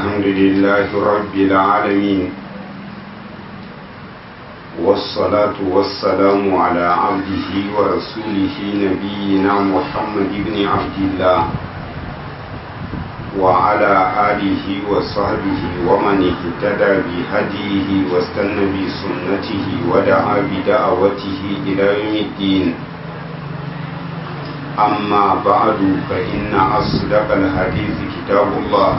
الحمد لله رب العالمين والصلاة والسلام على عبده ورسوله نبينا محمد بن عبد الله وعلى آله وصحبه ومن اهتدى بهديه واستنى بسنته ودعا بدعوته إلى يوم الدين أما بعد فإن أصدق الحديث كتاب الله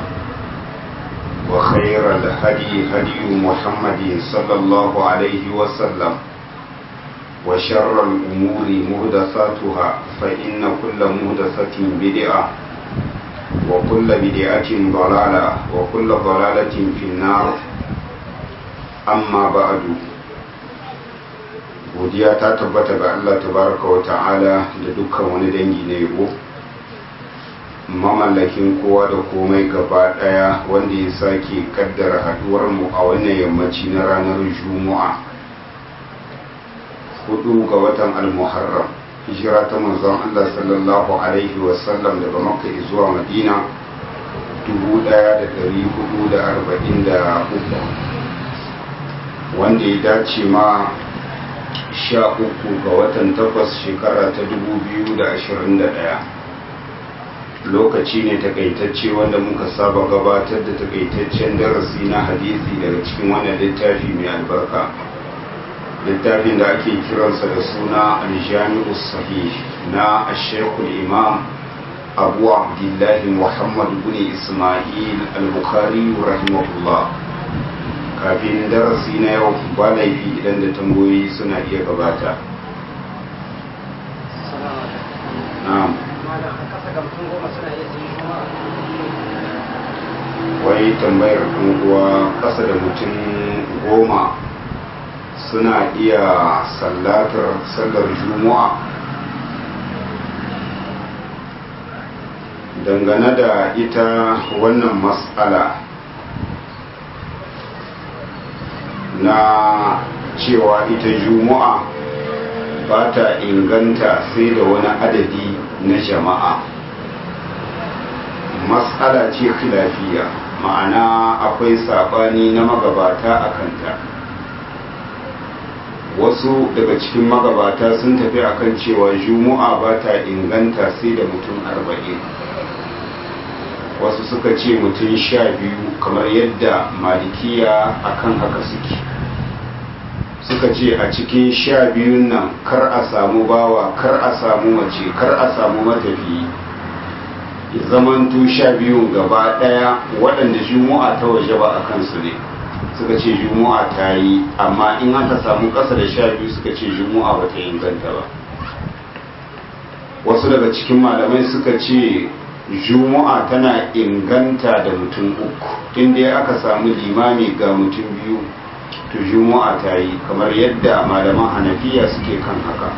وخير الهدي هدي محمد صلى الله عليه وسلم وشر الأمور مهدثاتها فإن كل مهدثة بدعة وكل بدعة ضلالة وكل ضلالة في النار أما بعد godiya ta tabbata ga Allah tabaraka wa ta'ala da dukkan wani dangi na yabo mamallakin kowa da komai gaba daya wanda ya sake kaddara haduwar mu a wannan yammaci na ranar juma'a hudu ga watan al-muharram hijira ta manzon Allah sallallahu alaihi wasallam daga makka zuwa madina 1443 wanda ya dace ma sha uku ga watan takwas shekara ta 2021 lokaci ne takaitacce wanda muka saba gabatar da takaitaccen darasi na hadisi daga cikin wannan littafi mai albarka littafin da ake kiransa da suna aljami'u sahih na ashekul imam abu abdullahi muhammad bin ismail al-bukhari rahimahullah kafin darasi na yau ba laifi idan da tambayoyi suna iya gabata na'am wai tambayar uwa ƙasa da mutum goma suna iya sallatar sallar juma'a dangane da ita wannan matsala na cewa ita juma'a ba ta inganta sai da wani adadi na jama'a matsala ce khilafiya ma'ana akwai saɓani na magabata a kanta wasu daga cikin magabata sun tafi akan cewa juma'a ba ta inganta sai da mutum arba'in wasu suka ce mutum sha biyu kamar yadda malikiya akan haka suke suka ce a cikin sha biyun nan kar a samu bawa kar a samu mace kar a samu matafi zamantu sha biyun gaba daya waɗanda juma'a ta waje ba a kansu ne suka ce juma'a ta yi amma in aka samu ƙasa da sha biyu suka ce juma'a ba ta inganta ba wasu daga cikin malamai suka ce juma'a tana inganta da mutum uku inda aka samu limami ga mutum biyu to juma'a ta yi kamar yadda malaman hanafiya suke kan haka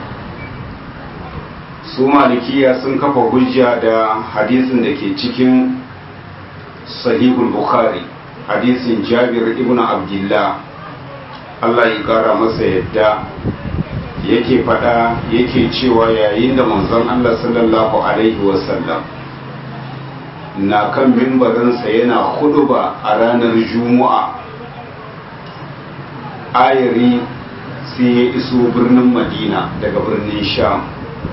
su malikiya sun kafa hujja da hadisin da ke cikin sahihul bukhari hadisin jabir ibn abdullah Allah ya kara masa yadda yake fada yake cewa yayin da manzon Allah sallallahu alaihi wasallam na kan mimbarinsa yana huduba a ranar juma'a ayari sai ya iso birnin madina daga birnin sham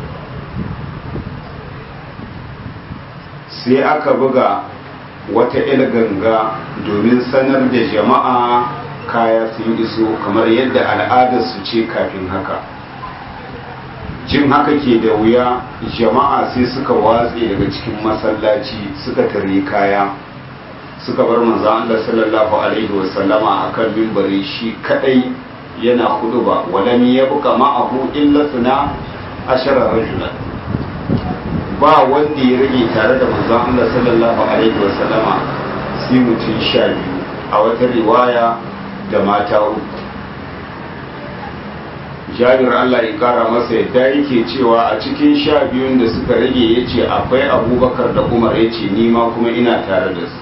sai aka buga wata ganga domin sanar da jama'a kaya sun iso kamar yadda al'adarsu ce kafin haka jin haka ke da wuya jama'a sai suka watse daga cikin masallaci suka tare kaya suka bar manzan Allah sallallahu alaihi wasallama akan mimbari shi kadai yana huduba walam yabqa ma'ahu illa suna ashara rajulan ba wanda ya rage tare da manzon Allah sallallahu alaihi wasallama sai mutum sha biyu a wata riwaya da mata uku jabir Allah ya kara masa yadda yake cewa a cikin sha biyun da suka rage ya ce akwai abubakar da umar ya ce nima kuma ina tare da su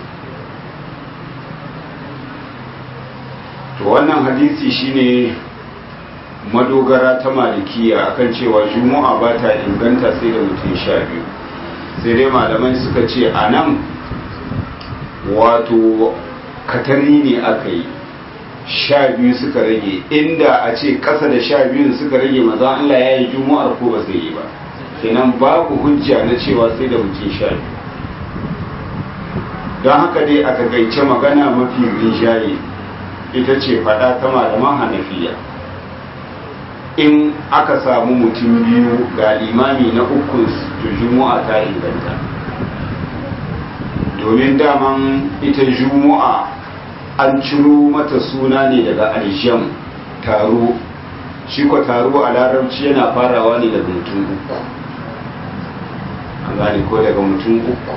to wannan hadisi shine madogara ta malikiya akan cewa juma'a ba ta inganta sai da mutum sha biyu sai dai malamai suka ce a nan wato katari ne aka yi sha biyu suka rage inda a ce kasa da sha biyun suka rage maza Allah ya yi juma'ar ko ba zai yi ba kenan babu hujja na cewa sai da mutum sha biyu don haka dai a takaice magana mafi rinjaye ita ce fada ta malaman hanafiya in aka samu mutum biyu ga limami na uku to juma'a ta inganta domin daman ita juma'a an ciro mata suna ne daga aljam taro shi ko taro a larabci yana farawa ne daga mutum uku an gane ko daga mutum uku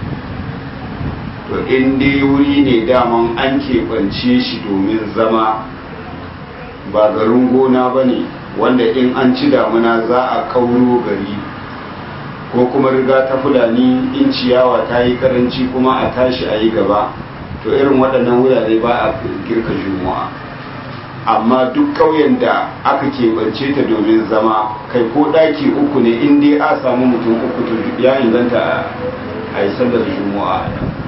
to in dai wuri ne daman an keɓance shi domin zama ba garin gona ba ne wanda in an ci damuna za a kauro gari ko kuma riga ta fulani in ciyawa ta yi karanci kuma a tashi a yi gaba to irin waɗannan wurare ba a girka juma'a amma duk ƙauyen da aka keɓance ta domin zama kai ko ɗaki uku ne in dai a samu mutum uku to ya inganta a yi sallar juma'a a nan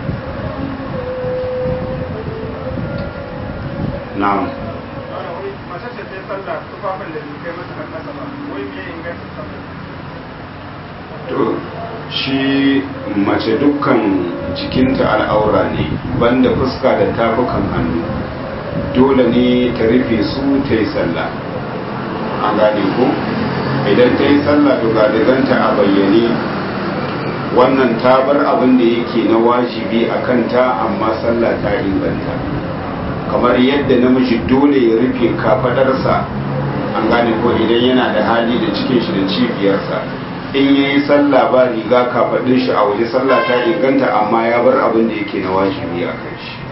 na'am to shi mace dukkan jikinta al'aura ne banda fuska da tafukan hannu dole ne ta rufe su ta yi sallah an gane ko idan ta yi sallah dugadiganta a bayyane wannan ta bar abin da yake na wajibi a kanta amma sallah ta inganta kamar yadda namiji dole ya rufe kafadarsa an gane ko idan yana da hali da cikin shi da cibiyarsa in ya yi sallah ba riga kafadin shi a waje sallah ta inganta amma ya bar abin da yake na wajibi a kan shi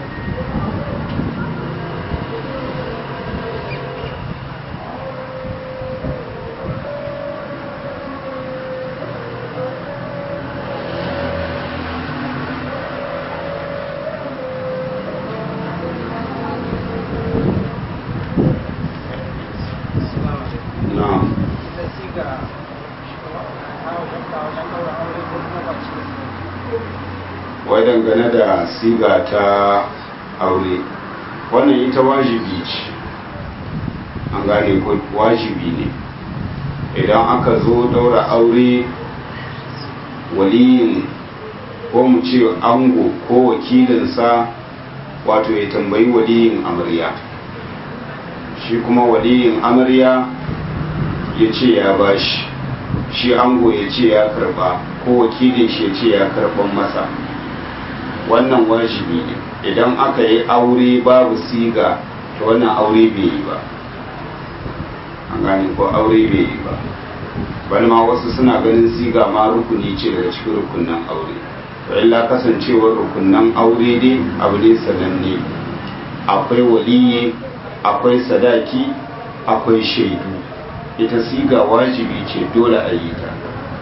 wai dangane da siga ta aure wannan ita wajibi ce an gane ko wajibi ne idan aka zo daura aure waliyin ko mu ce ango ko wakilinsa wato ya tambayi waliyin amarya shi kuma waliyin amarya ya ce ya bashi shi ango ya ce ya karba ko wakilin shi ya ce ya karban masa wannan wajibi ne idan aka yi aure babu siga to wannan aure bai yi ba an gane ko aure bai yi ba bal ma wasu suna ganin siga ma rukuni ce daga cikin rukunan aure to illa kasancewar rukunan aure dai abu ne sananne akwai waliyi akwai sadaki akwai shaidu ita siga wajibi ce dole a yi ta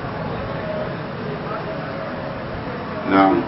na'am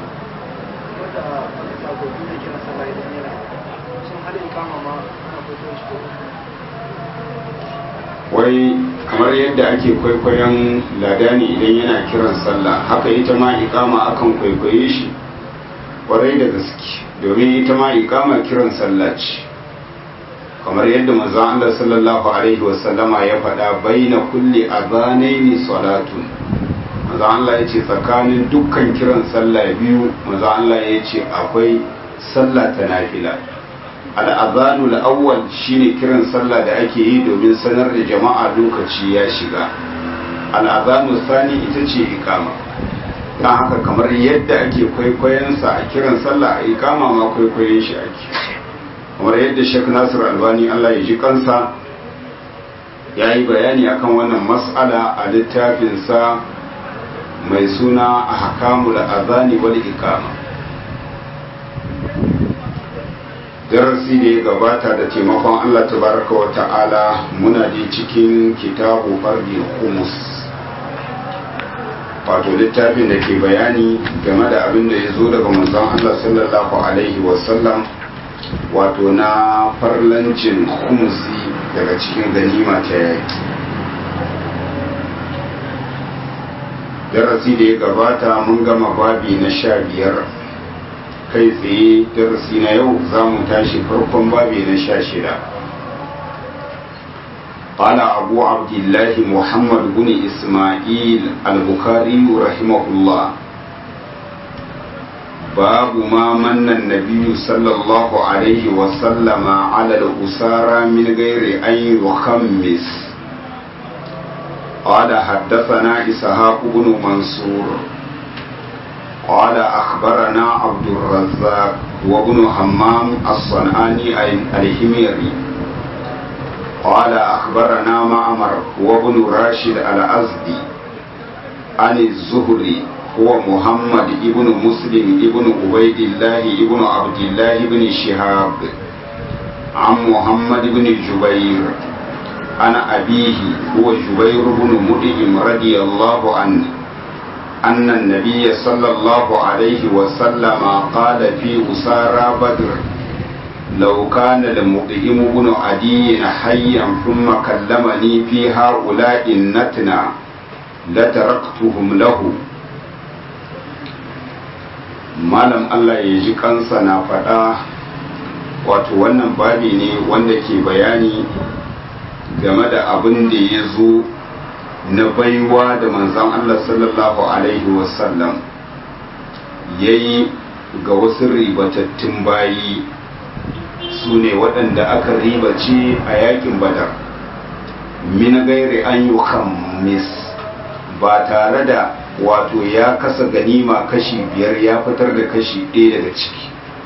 wai kamar yadda ake kwaikwayon ladani idan yana kiran sallah haka ita ma ikama akan kwaikwaye shi kwarai da gaske domin ita ma ikama kiran sallah ce kamar yadda manzon Allah sallallahu alaihi wasallama ya faɗa baina kulli adhanaini salatun manzon Allah ya ce tsakanin dukkan kiran sallah biyu manzon Allah ya ce akwai sallah ta nafila al'azanu al'awwal shine kiran sallah da ake yi domin sanar da jama'a lokaci ya shiga al'azanu sani ita ce ikama don haka kamar yadda ake kwaikwayonsa a kiran sallah a ikama ma kwaikwayon shi ake kamar yadda shek nasir albani allah ya ji kansa ya yi bayani akan wannan mas'ala a littafinsa mai suna a hakamul azani wal ikama darasi da ya gabata da taimakon Allah tabaraka wa ta'ala muna da cikin kitabu fardi humus wato littafin da ke bayani game da abin da ya zo daga manzon Allah sallallahu alaihi wasallam wato na farlancin humusi daga cikin ganima ta yaki darasi da ya gabata mun gama babi na sha biyar kai tsaye darasi na yau za mu tashi farkon babi na sha shida قال أبو عبد الله محمد بن إسماعيل البخاري رحمه الله باب ما من النبي صلى الله عليه وسلم على الأسارى من غير أن يخمس قال حدثنا إسحاق بن منصور قال أخبرنا عبد الرزاق وابن همام الصنعاني الهميري قال أخبرنا معمر وابن راشد الأزدي عن الزهري هو محمد ابن مسلم ابن عبيد الله ابن عبد الله بن شهاب عن محمد بن جبير عن أبيه هو جبير بن مدئم رضي الله عنه أن النبي صلى الله عليه وسلم قال في أسارى بدر لو كان المطعم بن عدي حيا ثم كلمني في هؤلاء النتنى لتركتهم له malam Allah ya ji kansa na faɗa wato wannan babi ne wanda ke bayani game da abin da ya zo na baiwa da manzan Allah sallallahu Alaihi wasallam ya yi ga wasu ribatattun bayi su ne waɗanda aka ribace a yakin badar min gairi an yi khammis ba tare da wato ya kasa ganima kashi biyar ya fitar da kashi ɗaya daga ciki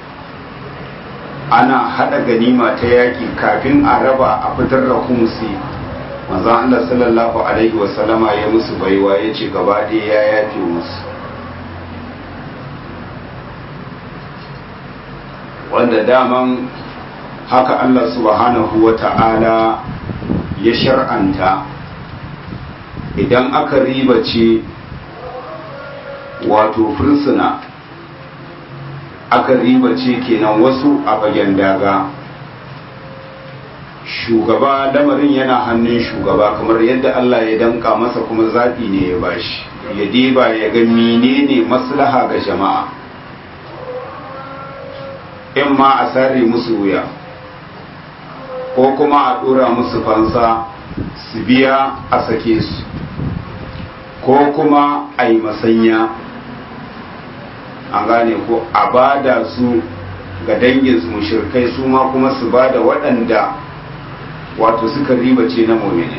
ana haɗa ganima ta yaƙi kafin a raba a fitar da humsi manzan Allah sallallahu alaihi wasallama ya musu baiwa ya ce gaba ɗaya ya yafe musu wanda daman haka Allah subhanahu wa ta'ala ya shar'anta idan aka ribace wato fursuna aka ribace kenan wasu a fagen daga shugaba lamarin yana hannun shugaba kamar yadda Allah ya danka masa kuma zaɓi ne ya bashi ya diba ya ga menene maslaha ga jama'a in ma a sare musu wuya ko kuma a ɗora musu fansa su biya a sake su ko kuma a yi masanya an gane ko a bada su ga dangin su mushirkai su ma kuma su bada waɗanda wato suka ribace na momine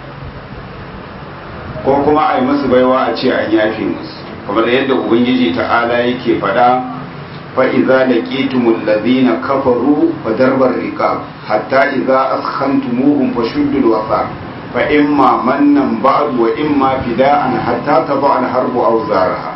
ko kuma a yi masu baiwa a ce an yafe musu kamar yadda ubangiji ta'ala yake faɗa fa'iza da ƙetumun lazina kafaru fa darbar riƙa hatta iza askantumuhum fa shuddul wasa fa imma mannan ba'd wa imma fida'an hatta taba al-harbu aw zaraha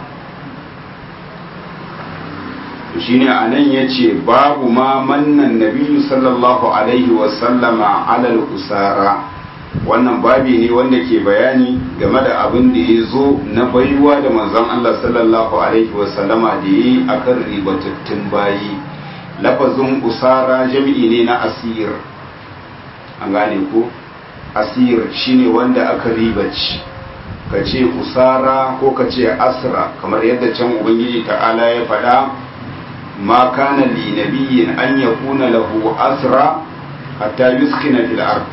shine anan yace babu ma mannan nabiyyu sallallahu alaihi wa sallama alal usara wannan babi ne wanda ke bayani game da abin da ya zo na baiwa da manzon Allah sallallahu alaihi wa sallama da yi akan ribatattun bayi lafazin usara jami'i ne na asir an gane ko asir shine wanda aka ribaci ka ce usara ko ka ce asra kamar yadda can ubangiji ta'ala ya faɗa ما كان لنبي أن يكون له أسرى حتى يسخن في الأرض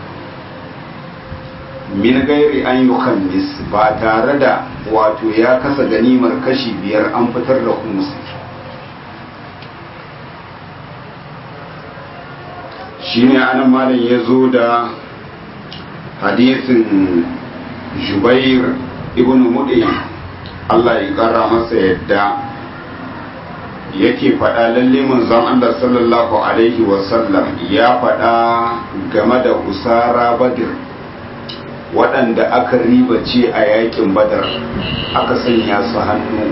min gairi an yi khamis ba tare da wato ya kasa ganimar kashi biyar an fitar da humusi shi ne anan malam ya zo da hadisin jubair ibn mudi Allah ya kara masa yadda yake faɗa lalle manzon Allah sallallahu alaihi wasallam ya faɗa game da usara badir waɗanda aka ribace a yakin badar aka sanya su hannu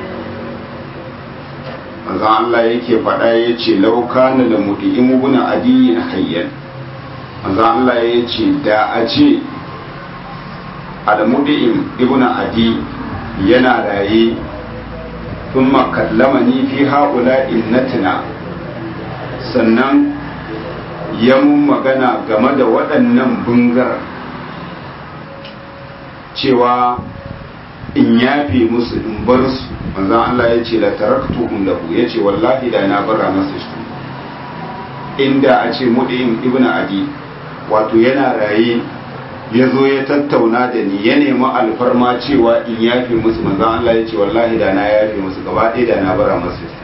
manzon Allah yake faɗa ya ce laukana da mudi'in guna adiyin hayyan manzon Allah ya ce da a ce al-mudi'im ibn adi yana raye ثم كلمني في هؤلاء النتنا sannan ya mun magana game da waɗannan bungar cewa in yafe musu in bar su manzon Allah ya ce la taraktuhum lahu ya ce wallahi da na bara masa shi inda a ce mudim ibn adi wato yana raye ya zo ya tattauna da ni ya nemi alfarma cewa in yafe musu manzon Allah ya ce wallahi da na yafe musu gaba ɗaya da na bara masa shi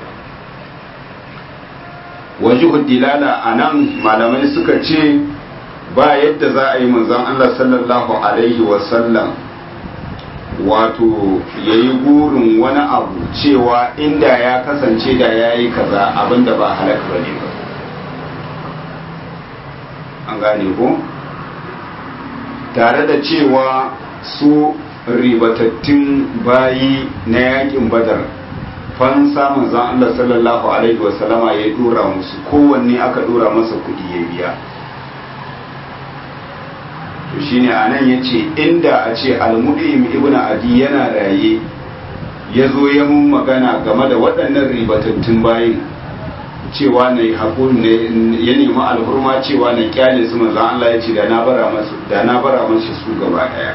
wajihu dilala a nan malamai suka ce ba yadda za a yi manzon Allah sallallahu alaihi wasallam wato ya yi burin wani abu cewa inda ya kasance da ya yi kaza abinda ba halak ba ne ba an gane ko tare da cewa su ribatattun bayi na yakin badar fansa manzan Allah sallallahu alaihi wasallama ya dora musu kowanne aka dora masa kudi ya biya to shine anan yace inda a ce al-mudim ibnu adi yana raye ya zo ya mun magana game da waɗannan ribatattun bayin cewa na hakuri ne ya nemi alhurma cewa na kyale su manzan Allah ya ce da na bara masu da na bara masu su gaba daya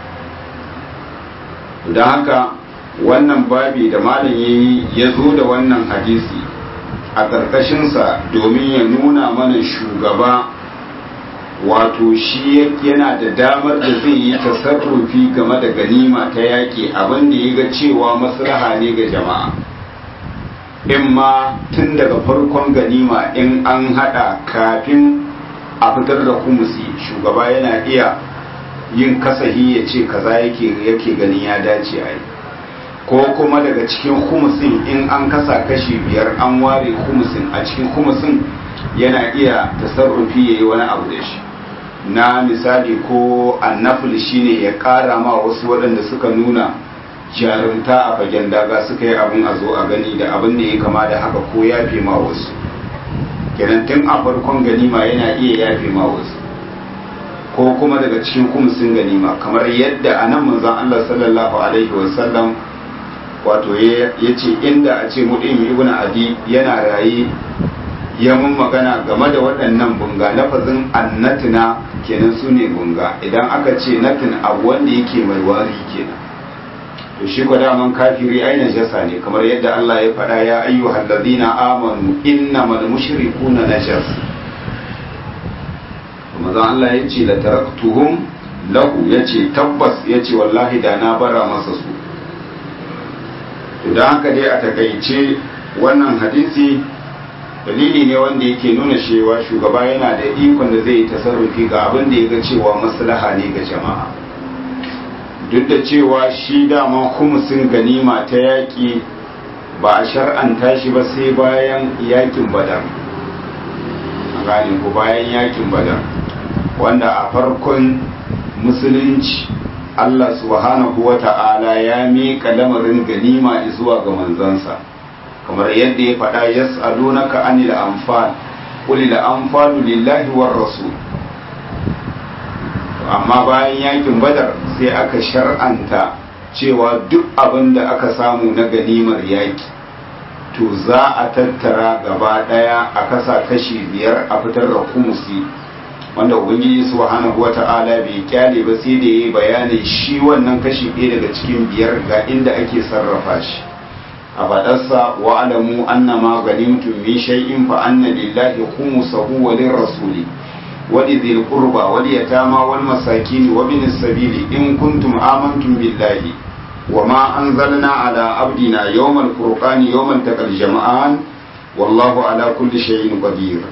don haka wannan babi da malam yayi ya zo da wannan hadisi a ƙarƙashinsa domin ya nuna mana shugaba wato shi yana da damar da zai yi tasarrufi game da ganima ta yaƙi abin da ya ga cewa maslaha ne ga jama'a in ma tun daga farkon ganima in an hada kafin a fitar da kumusi shugaba yana iya yin kasahi ya ce kaza yake yake ganin ya dace a yi ko kuma daga cikin kumusin in an kasa kashi biyar an ware kumusin a cikin kumusin yana iya tasarrufi ya yi wani abu da shi na misali ko annafil shine ya kara ma wasu waɗanda suka nuna jarumta a fagen daga suka yi abin a zo a gani da abin da ya kama da haka ko yafe ma wasu kenan tun a farkon ganima yana iya yafe ma wasu ko kuma daga cikin kumsin ganima kamar yadda a nan manzon Allah sallallahu alaihi wasallam wato ya ce inda a ce mudim ibn adi yana raye ya mun magana game da waɗannan bunga lafazin annatina kenan su ne bunga idan aka ce natin abu wanda yake mai wari kenan to shi ko daman kafiri aina jasa ne kamar yadda Allah ya faɗa ya ayyuhal ladina amanu innamal mushrikuna najas kuma zan Allah ya ce la taraktuhum lahu yace tabbas yace wallahi da na bara masa su to dan haka dai a takaice wannan hadisi dalili ne wanda yake nuna cewa shugaba yana da ikon da zai yi tasarrufi ga abin da ya ga cewa maslaha ne ga jama'a duk da cewa shi dama humusin ganima ta yaƙi ba a shar'anta shi ba sai bayan yakin badar a gane ko bayan yakin badar wanda a farkon musulunci Allah subhanahu wa ta'ala ya miƙa lamarin ganima zuwa ga manzansa kamar yadda ya faɗa yas'alunaka anil anfal qul lil anfalu lillahi war rasul amma bayan yakin badar sai aka shar'anta cewa duk abin da aka samu na ganimar yaki to za a tattara gaba daya a kasa kashi biyar a fitar da kumusi wanda ubangiji subhanahu wata'ala bai kyale ba sai da yayi bayanin shi wannan kashi ɗaya daga cikin biyar ga inda ake sarrafa shi a faɗarsa wa alamu annama ganimtum min shay'in fa anna lillahi khumsahu wa lirrasuli ولذي القربى واليتامى والمساكين وابن السبيل إن كنتم آمنتم بالله وما أنزلنا على عبدنا يوم الفرقان يوم التقى الجمعان والله على كل شيء قدير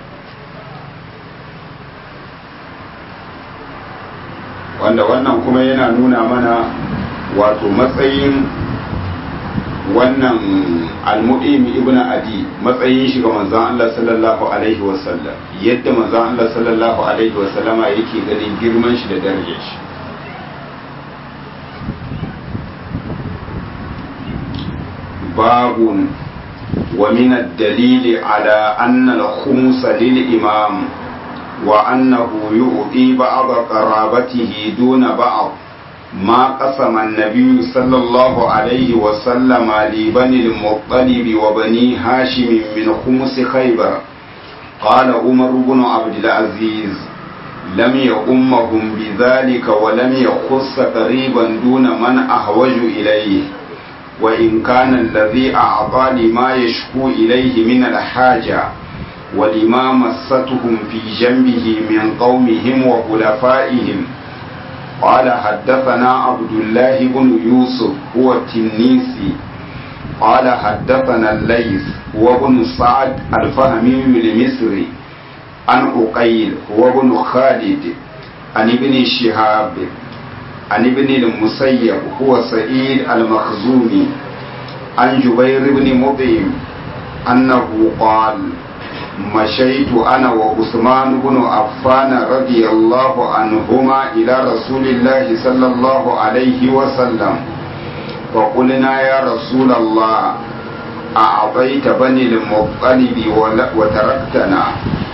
wanda wannan kuma yana nuna mana wato matsayin wannan almu'im ibn adi matsayin shi ga manzon Allah sallallahu alaihi wasallam yadda manzon Allah sallallahu alaihi wasallama yake ganin girman shi da darajar shi babun wa min ad-dalil ala anna al-khums lil imam wa annahu yu'ti ba'd qarabatihi duna ba'd ما قسم النبي صلى الله عليه وسلم لبني المطلب وبني هاشم من خمس خيبر قال عمر بن عبد العزيز لم يؤمهم بذلك ولم يخص قريبا دون من أحوج إليه وإن كان الذي أعطى لما يشكو إليه من الحاجة ولما مستهم في جنبه من قومهم وخلفائهم قال حدثنا عبد الله بن يوسف هو التنيسي قال حدثنا الليث هو بن سعد الفهمي المصري عن أقيل هو بن خالد عن ابن شهاب عن ابن المسيب هو سعيد المخزومي عن جبير بن مطعم أنه قال مشيت أنا وعثمان بن عفان رضي الله عنهما إلى رسول الله صلى الله عليه وسلم فقلنا يا رسول الله أعطيت بني المطلب وتركتنا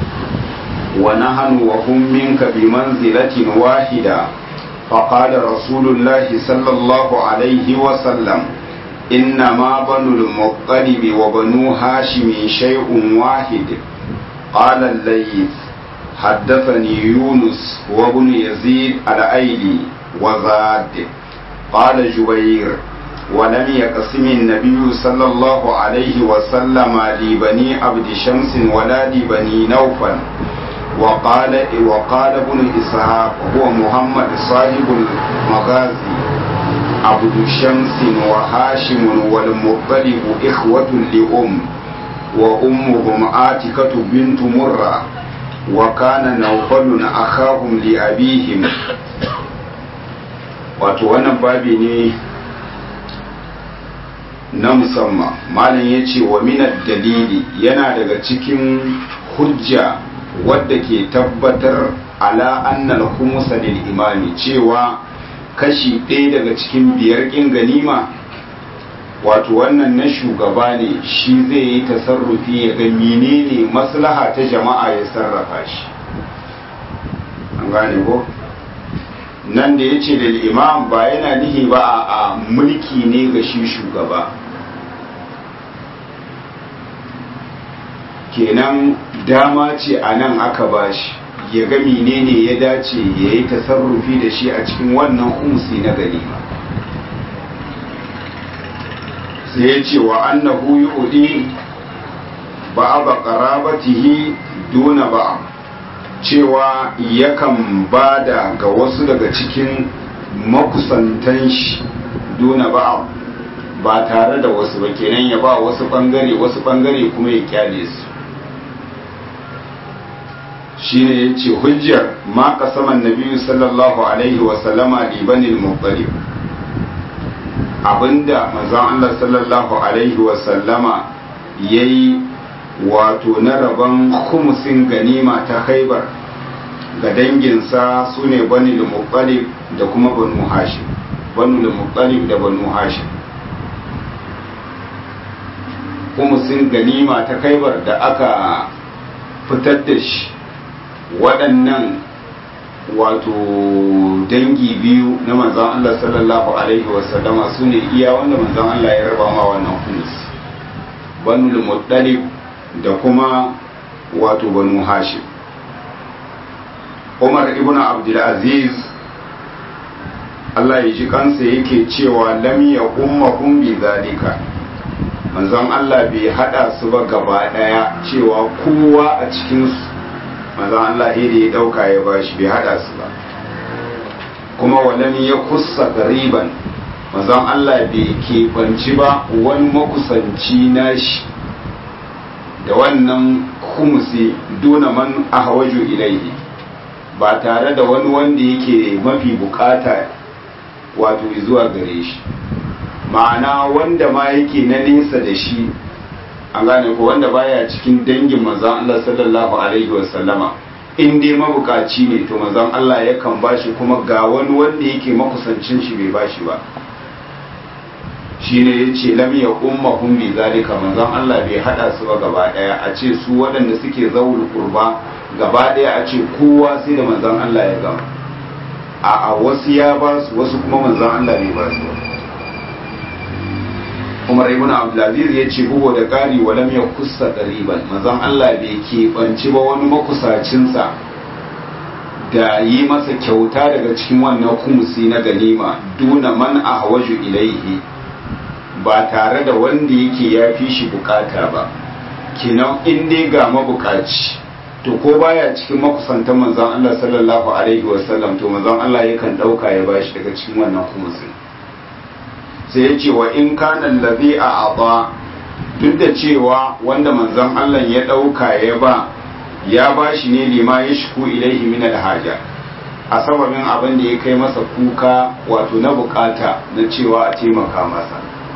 ونحن وهم منك بمنزلة واحدة فقال رسول الله صلى الله عليه وسلم إنما بنو المطلب وبنو هاشم شيء واحد قال الليث حدثني يونس وابن يزيد الأيلي وزاد قال جبير ولم يقسم النبي صلى الله عليه وسلم لبني عبد شمس ولا لبني نوفل وقال وقال ابن إسحاق هو محمد صاحب المغازي عبد شمس وهاشم والمطلب إخوة لأم وأمهم آتكة بنت مرة وكان نوفل أخاهم لأبيهم wato wannan babi ne na musamman malam ya ce wa minar dalili yana daga cikin hujja wadda ke tabbatar ala annal humusa lil imami cewa kashi ɗaya daga cikin biyar ƙin ganima wato wannan na shugaba ne shi zai yi tasarrufi ya ga menene maslaha ta jama'a ya sarrafa shi an gane ko nan da ya ce da imam ba yana nihi ba a mulki ne ga shi shugaba kenan dama ce a nan aka bashi ya ga menene ya dace ya yi tasarrufi da shi a cikin wannan umsi na ganima sai ya ce wa annahu yu'di ba'aba qarabatihi duna ba cewa yakan bada ga wasu daga cikin makusantan shi duna ba ba tare da wasu ba kenan ya ba wasu bangare wasu bangare kuma ya kyale su shine ya ce hujjar ma kasaman nabiyu sallallahu alaihi wasallama libanin muttalib abinda manzon Allah sallallahu alaihi wasallama ya yi wato na rabon khumusin ganima ta haibar ga danginsa su ne bani muttalib da kuma banu hashim banu muttalib da banu hashim khumusin ganima ta haibar da aka fitar da shi waɗannan wato dangi biyu na manzan Allah sallallahu Alaihi wasallama su ne iya wanda manzan Allah ya raba ma wannan humus banu muttalib da kuma wato banu hashim umar ibn abdulaziz Allah ya ji kansa yake cewa lam ya ummahum bi zalika manzon Allah bai hada su ba gaba daya cewa kowa a cikin su manzon Allah da ya dauka ya bashi bai hada su ba kuma walam ya kusa gariban manzon Allah bai keɓanci ba wani makusanci nashi da wannan kumusi duna man ahwaju ilaihi ba tare da wani wanda yake mafi bukata wato zuwa gare shi ma'ana wanda ma yake na nesa da shi an gane ko wanda baya cikin dangin manzon Allah sallallahu alaihi wasallama in dai mabukaci ne to manzon Allah yakan bashi kuma ga wani wanda yake makusancin shi bai bashi ba shine yace lam ya ummahum bi zalika manzon Allah bai hada su ba gaba daya a ce su waɗanda suke zaul qurba gaba daya a ce kowa sai da manzon Allah ya gama a a wasu ya ba su wasu kuma manzon Allah bai ba su Umar ibn Abdulaziz ya ce bugu da ƙari wa lam yakussa qariban manzon Allah bai keɓanci ba wani makusacinsa da yi masa kyauta daga cikin wannan kumusi na ganima duna man ahwaju ilaihi ba tare da wanda yake ya fi shi bukata ba kinan in dai ga mabukaci to ko baya cikin makusantan manzon Allah sallallahu alaihi wasallam to manzon Allah yakan dauka ya bashi daga cikin wannan kumusin sai ya ce wa in kana allazi a aba duk da cewa wanda manzon Allah ya dauka ya ba ya ba shi ne lima ya shiku ilaihi min alhaja a sababin abin da ya kai masa kuka wato na bukata na cewa a taimaka masa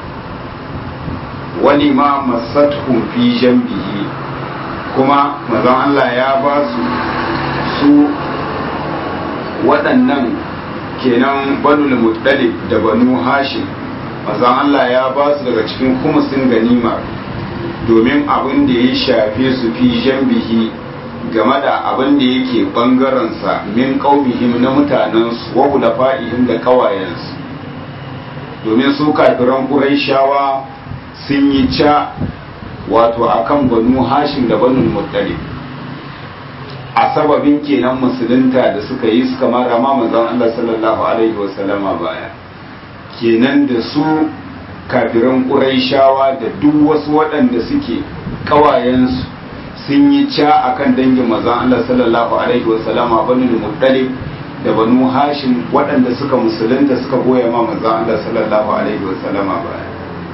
wani ma masathum fi jambihi kuma mazan Allah ya ba su su waɗannan kenan banul muttalib da banu hashim mazan Allah ya ba su daga cikin kumusin ganima domin abin da ya shafe su fi jambihi game da abin da yake bangarensa min qaumihim na mutanensu wa hulafa'ihim da kawayensu domin su kafiran Qurayshawa sun yi ca wato akan banu Hashim da banu Muttalib a sababin kenan musulunta da suka yi suka mara ma manzon Allah sallallahu alaihi wasallama baya kenan da su kafiran Qurayshawa da duk wasu waɗanda suke kawayensu sun yi ca akan dangin mazan Allah sallallahu alaihi wa sallama banu muttalib da banu hashim waɗanda suka musulunta suka goya ma mazan Allah sallallahu alaihi wa sallama baya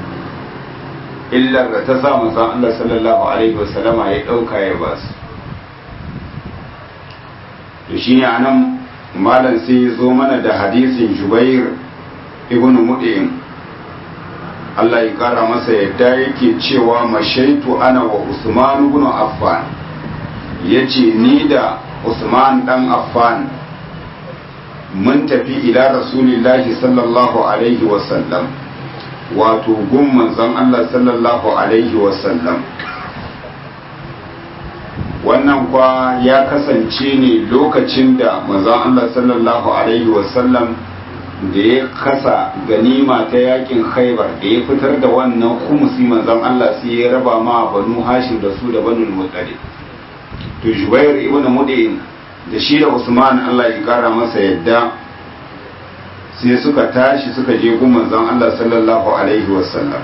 illar da ta sa mazan Allah sallallahu alaihi wa sallama ya ɗauka ya ba su to shine anan malam sai ya zo mana da hadisin Jubair ibn Mud'im Allah ya kara masa yadda yake cewa mashaitu ana wa Usman ibn Affan yace ni da Usman dan Affan mun tafi ila Rasulillahi sallallahu alaihi wa sallam wato gun manzon Allah sallallahu alaihi wa sallam wannan kwa ya kasance ne lokacin da manzon Allah sallallahu alaihi wa sallam da ya kasa ganima ta yakin khaibar da ya fitar da wannan kumusi manzon Allah sai ya raba ma banu hashim da su da banu muttalib to jubair ibn mudin da shi da usman Allah ya kara masa yadda sai suka tashi suka je gun manzon Allah sallallahu alaihi wasallam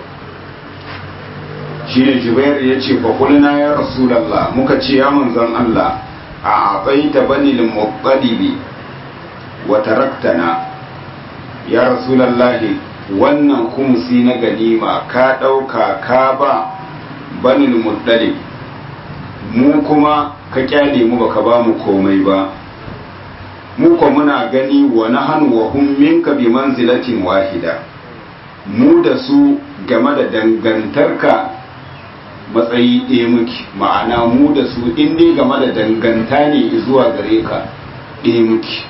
shi ne jubair ya ce fa kulna ya rasulullah muka ce ya manzon Allah a abaita bani al-muttalibi wa taraktana ya rasulallahi wannan kumsi na ganima ka ɗauka ka ba banin muddalib mu kuma ka kyale mu baka ba mu komai ba mu ko muna gani wa nahnu wa hum minka bi manzilatin wahida mu da su game da dangantarka matsayi ɗaya muke ma'ana mu da su in dai game da danganta ne zuwa gare ka ɗaya muke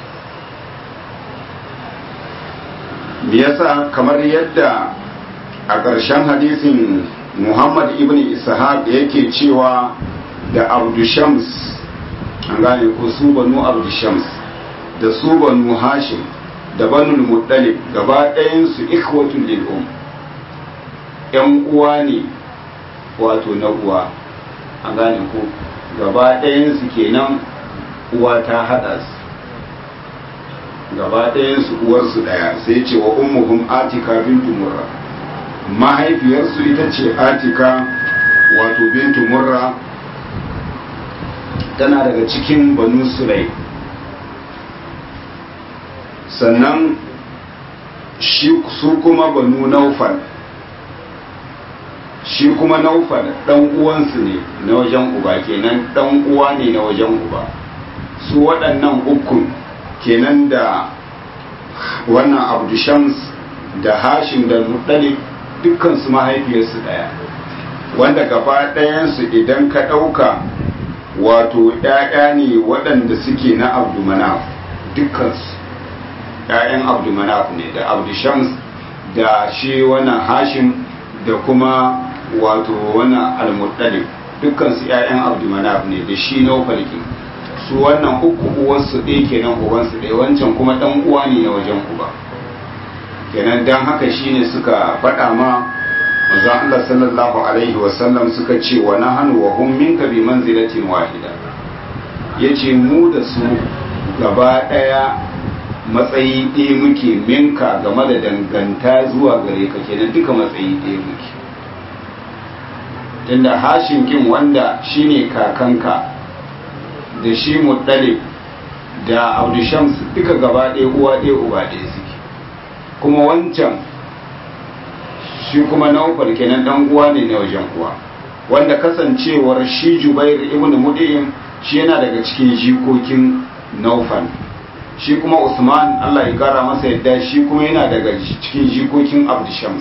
yasa kamar yadda a ƙarshen hadisin muhammad ibn ishaq yake cewa da abdushams an gane ko su banu abdushams da su banu hashim da banu muttalib gaba ɗayansu ikhwatul lil um yan uwa ne wato na uwa an gane ko gaba ɗayansu kenan uwa ta haɗa su gaba ɗayansu uwarsu ɗaya sai ce wa ummuhum atika bintu murra mahaifiyarsu ita ce atika wato bintu murra tana daga cikin banu sulai sannan su kuma banu naufal shi kuma naufal ɗan uwansu ne na wajen uba kenan ɗan uwa ne na wajen uba su waɗannan ukun kenan da wannan abdushams da hashim da muttalib dukkan su mahaifiyarsu ɗaya wanda gaba ɗayansu idan ka ɗauka wato ‘ya'ya ne waɗanda suke na abdumanaf dukkansu ‘ya'yan abdumanaf ne da abdushams da shi wannan hashim da kuma wato wannan almuttalib dukkansu ‘ya'yan abdumanaf ne da shi na su wannan uku uwarsu ɗaya kenan ubansu ɗaya wancan kuma ɗan uwa ne na wajen uba kenan dan haka shine suka faɗa ma manzo Allah sallallahu alaihi wasallam suka ce wa nahnu wa hum minka bi manzilatin wahida yace mu da su gaba ɗaya matsayi ɗaya muke minka game da danganta zuwa gare ka kenan duka matsayi ɗaya muke tunda hashin kin wanda shine kakanka da shi muɗalib da audishams duka gaba ɗaya uwa ɗaya uba ɗaya suke kuma wancan shi kuma naufal kenan dan uwa ne na wajen uwa wanda kasancewar shi jubair ibn mudiyim shi yana daga cikin jikokin naufal shi kuma usman allah ya kara masa yadda shi kuma yana daga cikin jikokin abdishams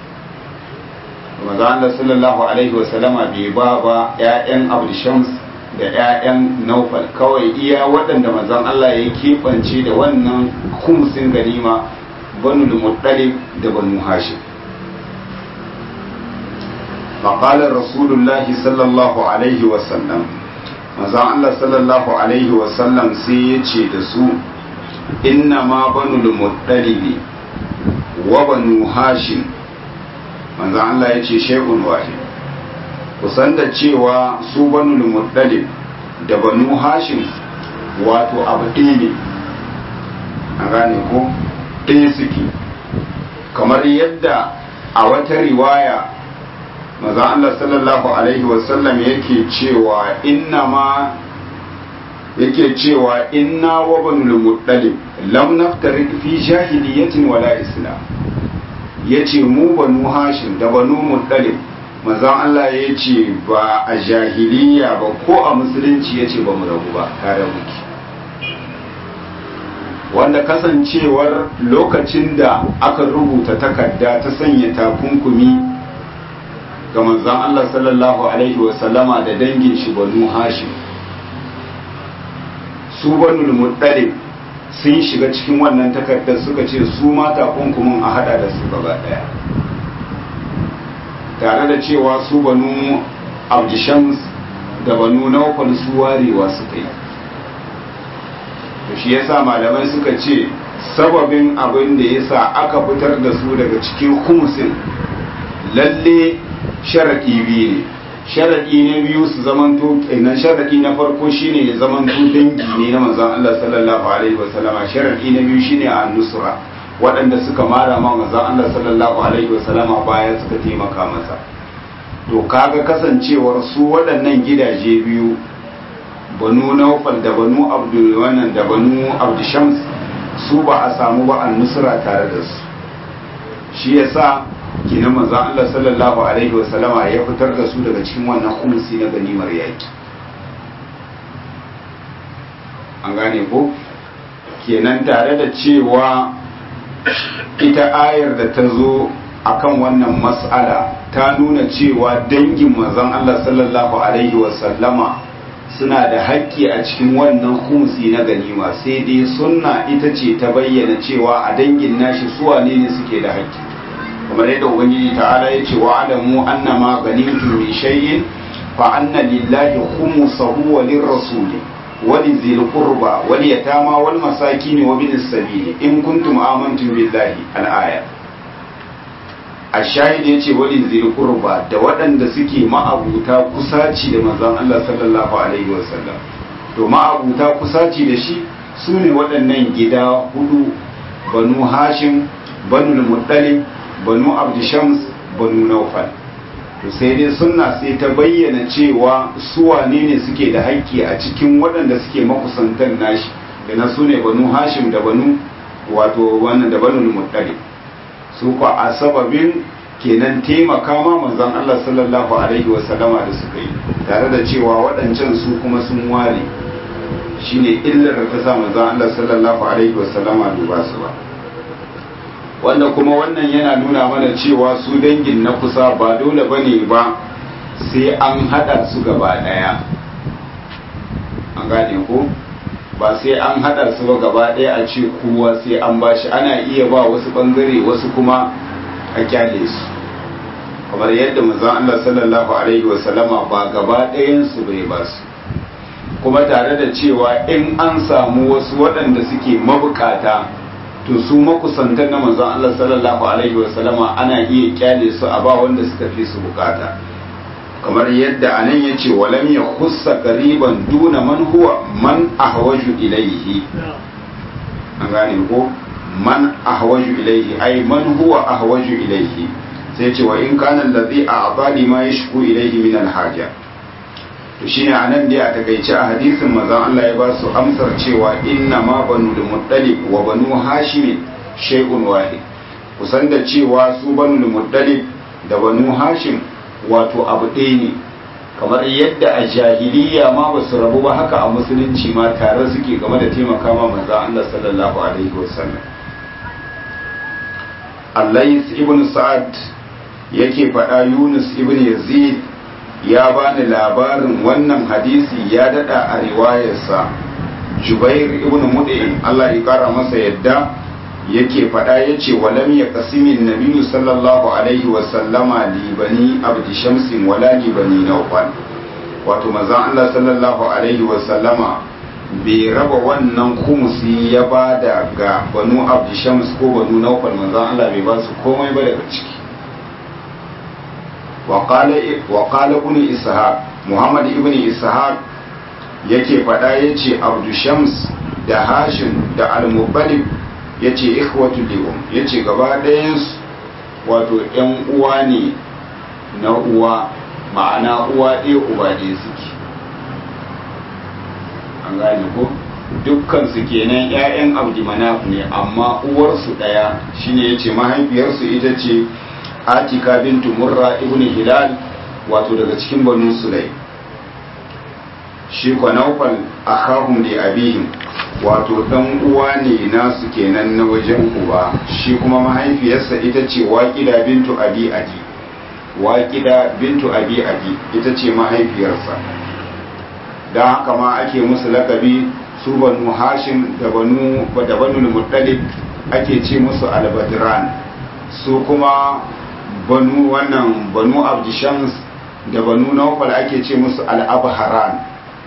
maza allah sallallahu alaihi wasallama bai ba ba 'ya'yan abdishams da 'ya'yan naufal kawai iya waɗanda mazan allah ya keɓance da wannan kumsin ganima banu muttalib da banu hashim فقال رسول الله صلى الله عليه وسلم manzon Allah sallallahu alaihi wasallam sai ya ce da su inna ma banu muttalibi wa banu hashim manzon Allah ya ce shay'un wahid kusan da cewa su banu muttalib da banu hashim wato abu ɗaya ne a gane ko ɗaya suke kamar yadda a wata riwaya maza Allah sallallahu alaihi wasallam yake cewa inna ma yake cewa inna wa banul muttalib lam naftarik fi jahiliyatin wala islam yace mu banu hashim da banu muttalib maza Allah yace ba a jahiliya ba ko a musulunci yace ba mu rabu ba tare muke wanda kasancewar lokacin da aka rubuta takarda ta sanya takunkumi ga manzan Allah sallallahu Alaihi wasallama da dangin shi banu hashim su banu muɗalib sun shiga cikin wannan takardar suka ce su mata kunkumin a hada da su gaba daya tare da cewa su banu abdishams da banu naufal su warewa suka yi shi yasa malamai suka ce sababin abin da yasa aka fitar da su daga cikin humusin lalle sharaɗi biyu ne sharaɗi na biyu su zamanto na sharaɗi na farko shine ya zamanto dangi ne na manzon Allah sallallahu alaihi wasallama sharaɗi na biyu shine a nusra waɗanda suka mara ma manzon Allah sallallahu alaihi wasallama baya suka taimaka masa to kaga kasancewar su waɗannan gidaje biyu banu naufal da banu abdul wannan da banu abdushams su ba a samu ba an nusra tare da su shi yasa kinan manzon Allah sallallahu alaihi wa sallama ya fitar da su daga cikin wannan khumsi na ganimar yaki an gane ko kenan tare da cewa ita ayar da ta zo akan wannan mas'ala ta nuna cewa dangin manzon Allah sallallahu alaihi wa sallama suna da haƙƙi a cikin wannan khumsi na ganima sai dai sunna ita ce ta bayyana cewa a dangin nashi suwane ne suke da haƙƙi kamar yadda ubangiji ta'ala ya ce wa alamu annama ganimtum min shay'in fa anna lillahi khumsahu wa lirrasuli wa lizil qurba wal yatama wal masakin wa bin sabili in kuntum amantum billahi al-aya ashahid yace wa lizil qurba da waɗanda suke ma'abuta kusaci da manzon Allah sallallahu alaihi wasallam to ma'abuta kusaci da shi sune waɗannan gida hudu banu hashim banu muttalib banu abdishams banu naufal to sai dai sunna sai ta bayyana cewa su wane ne suke da haƙƙi a cikin waɗanda suke makusantan nashi da na su ne banu hashim da banu wato wannan da banu muttalib su ko a sababin kenan taimaka ma manzon Allah sallallahu alaihi wa sallama da suka yi tare da cewa waɗancan su kuma sun ware shine illar da ta sa manzon Allah sallallahu alaihi wa sallama duba su ba wanda kuma wannan yana nuna mana cewa su dangin na kusa ba dole ba ne ba sai an hada su gaba daya an gane ko ba sai an hada su ba gaba daya a ce kowa sai an bashi ana iya ba wasu bangare wasu kuma a kyale su kamar yadda manzon Allah sallallahu alaihi wasallama ba gaba ɗayan su bai ba su kuma tare da cewa in an samu wasu waɗanda suke mabukata to su makusantan na manzon Allah sallallahu alaihi wasallama ana iya kyale su a ba wanda suka fi su bukata kamar yadda anan ya ce walam ya kusa ƙariban duna man huwa man ahwaju ilaihi an gane ko man ahwaju ilaihi ai man huwa ahwaju ilaihi sai ce wa in kana allazi a'tani ma yashku ilaihi min alhaja to shine anan dai a takaice a hadisin manzon Allah ya ba su amsar cewa inna ma banu muttalib wa banu hashim shay'un wahid kusan da cewa su banu muttalib da banu hashim wato abu ɗaya ne kamar yadda a jahiliya ma ba su rabu ba haka a musulunci ma tare suke game da taimaka ma manzon Allah sallallahu alaihi wasallam Allais ibn Sa'ad yake faɗa Yunus ibn Yazid ya bani labarin wannan hadisi ya dada a riwayarsa Jubair ibn Mud'im Allah ya kara masa yadda yake faɗa yace walam ya qasimin nabiyyu sallallahu alaihi wa sallama li bani abdi shamsin wala li bani nawfal wato manzon Allah sallallahu alaihi wa sallama bai raba wannan kumusi ya bada ga banu abdi shams ko banu nawfal manzon Allah bai ba su komai ba daga ciki وقال ابن إسحاق محمد ابن إسحاق yake faɗa ya ce abdu shams da hashim da al-mubbalib ya ce ikhwatu li'um ya ce gaba ɗayansu wato ‘yan uwa ne na uwa ma'ana uwa ɗaya uba ɗaya suke an gane ko dukkan su kenan ‘ya'yan abdi manaf ne amma uwarsu ɗaya shine ya ce mahaifiyarsu ita ce atika bintu murra ibn hilal wato daga cikin banu sulai shi kwa naufal akhahum li abihim wato dan uwa ne nasu kenan na wajen uba shi kuma mahaifiyarsa ita ce waqida bintu abi adi waqida bintu abi adi ita ce mahaifiyarsa dan haka ma ake musu lakabi su banu hashim da banu da banu muttalib ake ce musu albadran su kuma banu wannan banu abdishams da banu naufal ake ce musu al'abharan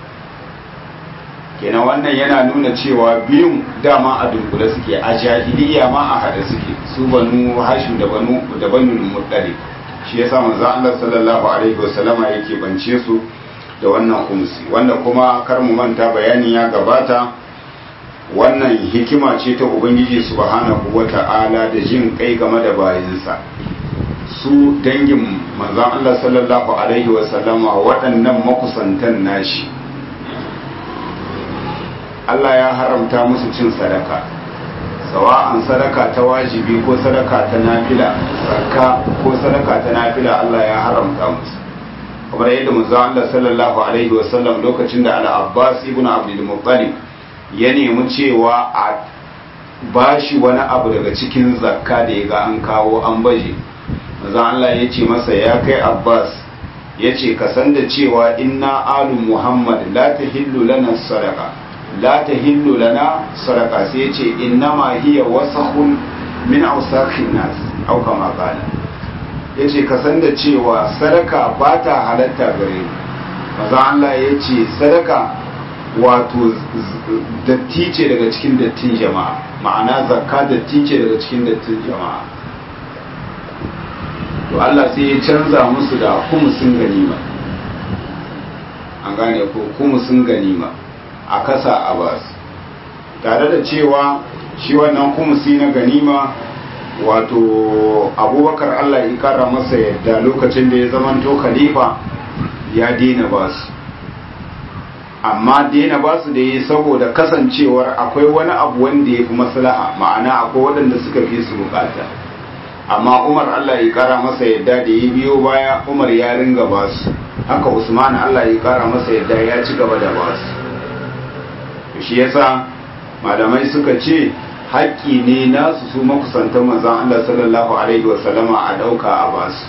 kenan wannan yana nuna cewa biyun dama a dunkule suke a jahiliya ma a hada suke su banu hashim da banu da banu muttalib shi yasa manzo Allah sallallahu alaihi wasallama yake bance su da wannan kumsi wanda kuma kar mu manta bayani ya gabata wannan hikima ce ta ubangiji subhanahu wata'ala da jin kai game da bayinsa su dangin manzon Allah sallallahu alaihi wasallama waɗannan makusantan nashi Allah ya haramta musu cin sadaka sawa'an sadaka ta wajibi ko sadaka ta nafila zakka ko sadaka ta nafila Allah ya haramta musu kamar yadda manzo Allah sallallahu alaihi wasallam lokacin da Al-Abbas ibn Abdul Muttalib ya nemi cewa a bashi wani abu daga cikin zakka da ya ga an kawo an baje manzo Allah ya ce masa ya kai Abbas ya ce ka san da cewa inna alu Muhammad la tahillu lana sadaqa la tahillu lana sadaqa sai ya ce innama hiya wasakhun min awsakhin nas au kama qala ya ce ka san da cewa sadaka ba ta halatta gare ni maza Allah ya ce sadaka wato datti ce daga cikin dattin jama'a ma'ana zakka datti ce daga cikin dattin jama'a to Allah sai ya canza musu da kumusin ganima an gane ko kumusin ganima a kasa a basu tare da cewa shi wannan kumusi na ganima wato abubakar allah ya kara masa yadda lokacin da ya zamanto khalifa ya daina ba su amma daina ba su da yi saboda kasancewar akwai wani abu wanda ya fi maslaha ma'ana akwai waɗanda suka fi su bukata amma umar allah ya kara masa yadda da ya biyo baya umar ya ringa ba su haka usman allah ya kara masa yadda ya ci gaba da ba su shi yasa malamai suka ce haƙƙi ne nasu su makusantan manzan Allah sallallahu Alaihi wasallama a ɗauka a basu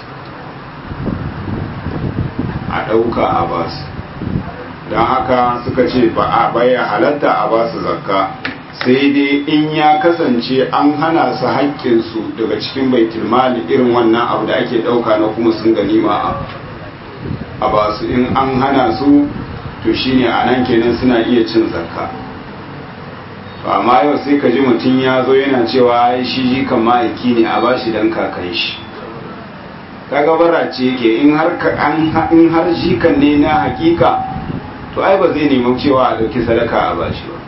a ɗauka a basu don haka suka ce ba a baya halatta a basu zakka sai dai in ya kasance an hana su haƙƙinsu daga cikin baitulmali irin wannan abu da ake ɗauka na kuma sun ganima a basu in an hana su to shine a nan kenan suna iya cin zakka amma yau sai ka ji mutum ya zo yana cewa shi ji kan ma'aiki ne a bashi dan kakan shi kaga bara ce yake in har in har jikan ne na hakika to ai ba zai nemi cewa a dauki sadaka a bashi ba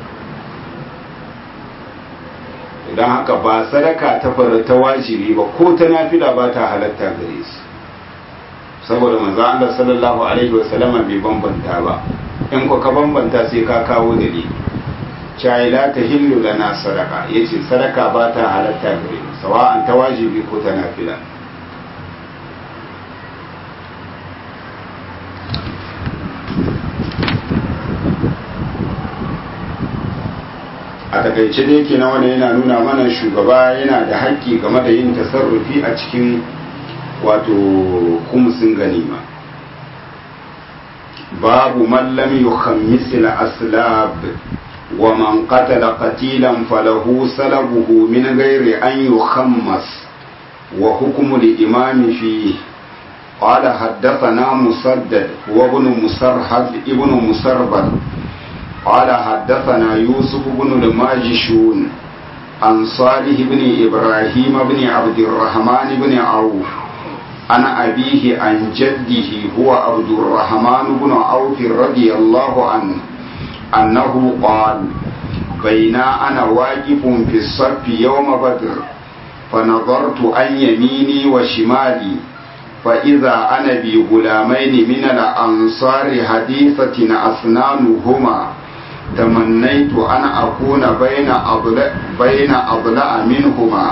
idan haka ba sadaka ta fara ta wajibi ba ko ta nafila ba ta halatta gare su saboda manzo Allah sallallahu alaihi wasallama bai bambanta ba in ko ka bambanta sai ka kawo dalili cai la ta hillu lana sadaka yace sadaka ba ta halatta gare mu sawa'an ta wajibi ko ta nafila a takaice dai kenan wanda yana nuna mana shugaba yana da haƙƙi game da yin tasarrufi a cikin wato kumsin ganima babu man lam yukhammis al-aslab wa man qatala qatilan falahu salabuhu min ghairi an yukhammas wa hukmu al-imam fi قال حدثنا مسدد وابن مسرحد ابن مسربل قال حدثنا يوسف بن الماجشون عن صالح بن إبراهيم بن عبد الرحمن بن عوف عن أبيه عن جده هو عبد الرحمن بن عوف رضي الله عنه أنه قال بين أنا واقف في الصف يوم بدر فنظرت عن يميني وشمالي فإذا أنا بغلامين من الأنصار حديثة أسنانهما تمنيت أن أكون بين أضلاع بين أضلاع منهما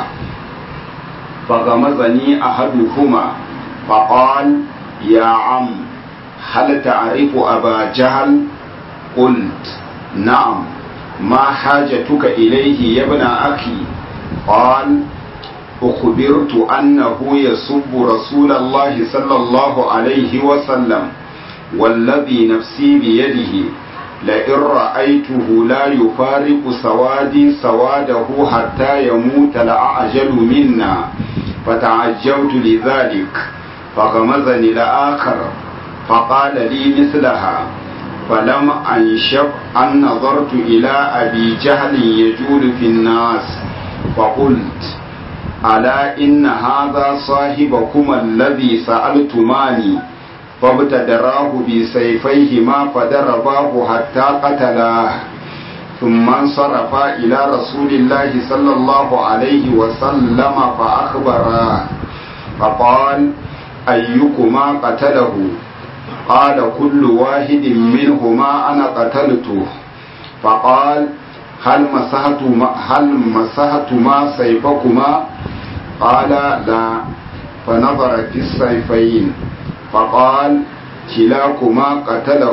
فغمزني أحدهما فقال يا عم هل تعرف أبا جهل قلت نعم ما حاجتك إليه يا ابن أخي قال أخبرت أنه يسب رسول الله صلى الله عليه وسلم والذي نفسي بيده لئن رأيته لا يفارق سوادي سواده حتى يموت لأعجل منا فتعجبت لذلك فغمزني الآخر فقال لي مثلها فلم أنشب أن نظرت إلى أبي جهل يجول في الناس فقلت ألا إن هذا صاحبكما الذي سألتماني فابتدراه بسيفيهما فضرباه حتى قتلاه ثم انصرفا إلى رسول الله صلى الله عليه وسلم فأخبراه فقال أيكما قتله قال كل واحد منهما أنا قتلته فقال هل مسحتما هل مسحتما سيفكما قال لا فنظر في السيفين فقال كلاكما قتله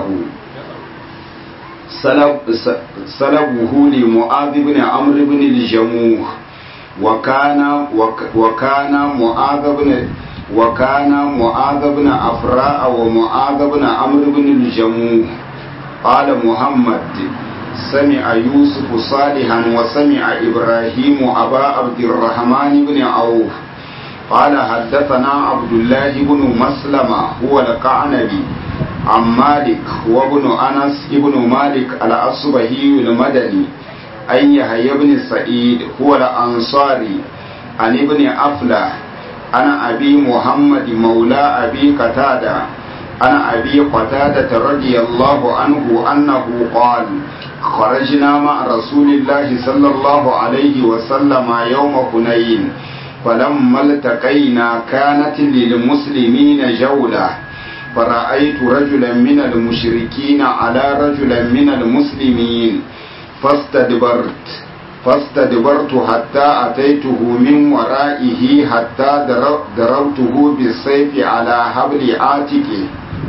سلبه لمعاذ بن عمرو بن الجموح وكان وكان معاذ بن وكان معاذ بن أفراء ومعاذ بن عمرو بن الجموح قال محمد سمع يوسف صالحا وسمع إبراهيم أبا عبد الرحمن بن عوف قال حدثنا عبد الله بن مسلمة هو القعنبي عن مالك وابن أنس ابن مالك الأصبهي المدني أن يحيى بن سعيد هو الأنصاري عن ابن أفلح أنا أبي محمد مولى أبي قتادة أنا أبي قتادة رضي الله عنه أنه قال خرجنا مع رسول الله صلى الله عليه وسلم يوم حنين فلما التقينا كانت للمسلمين جولة فرأيت رجلا من المشركين على رجلا من المسلمين فاستدبرت فاستدبرت حتى أتيته من ورائه حتى ضربته بالسيف على حبل عاتقه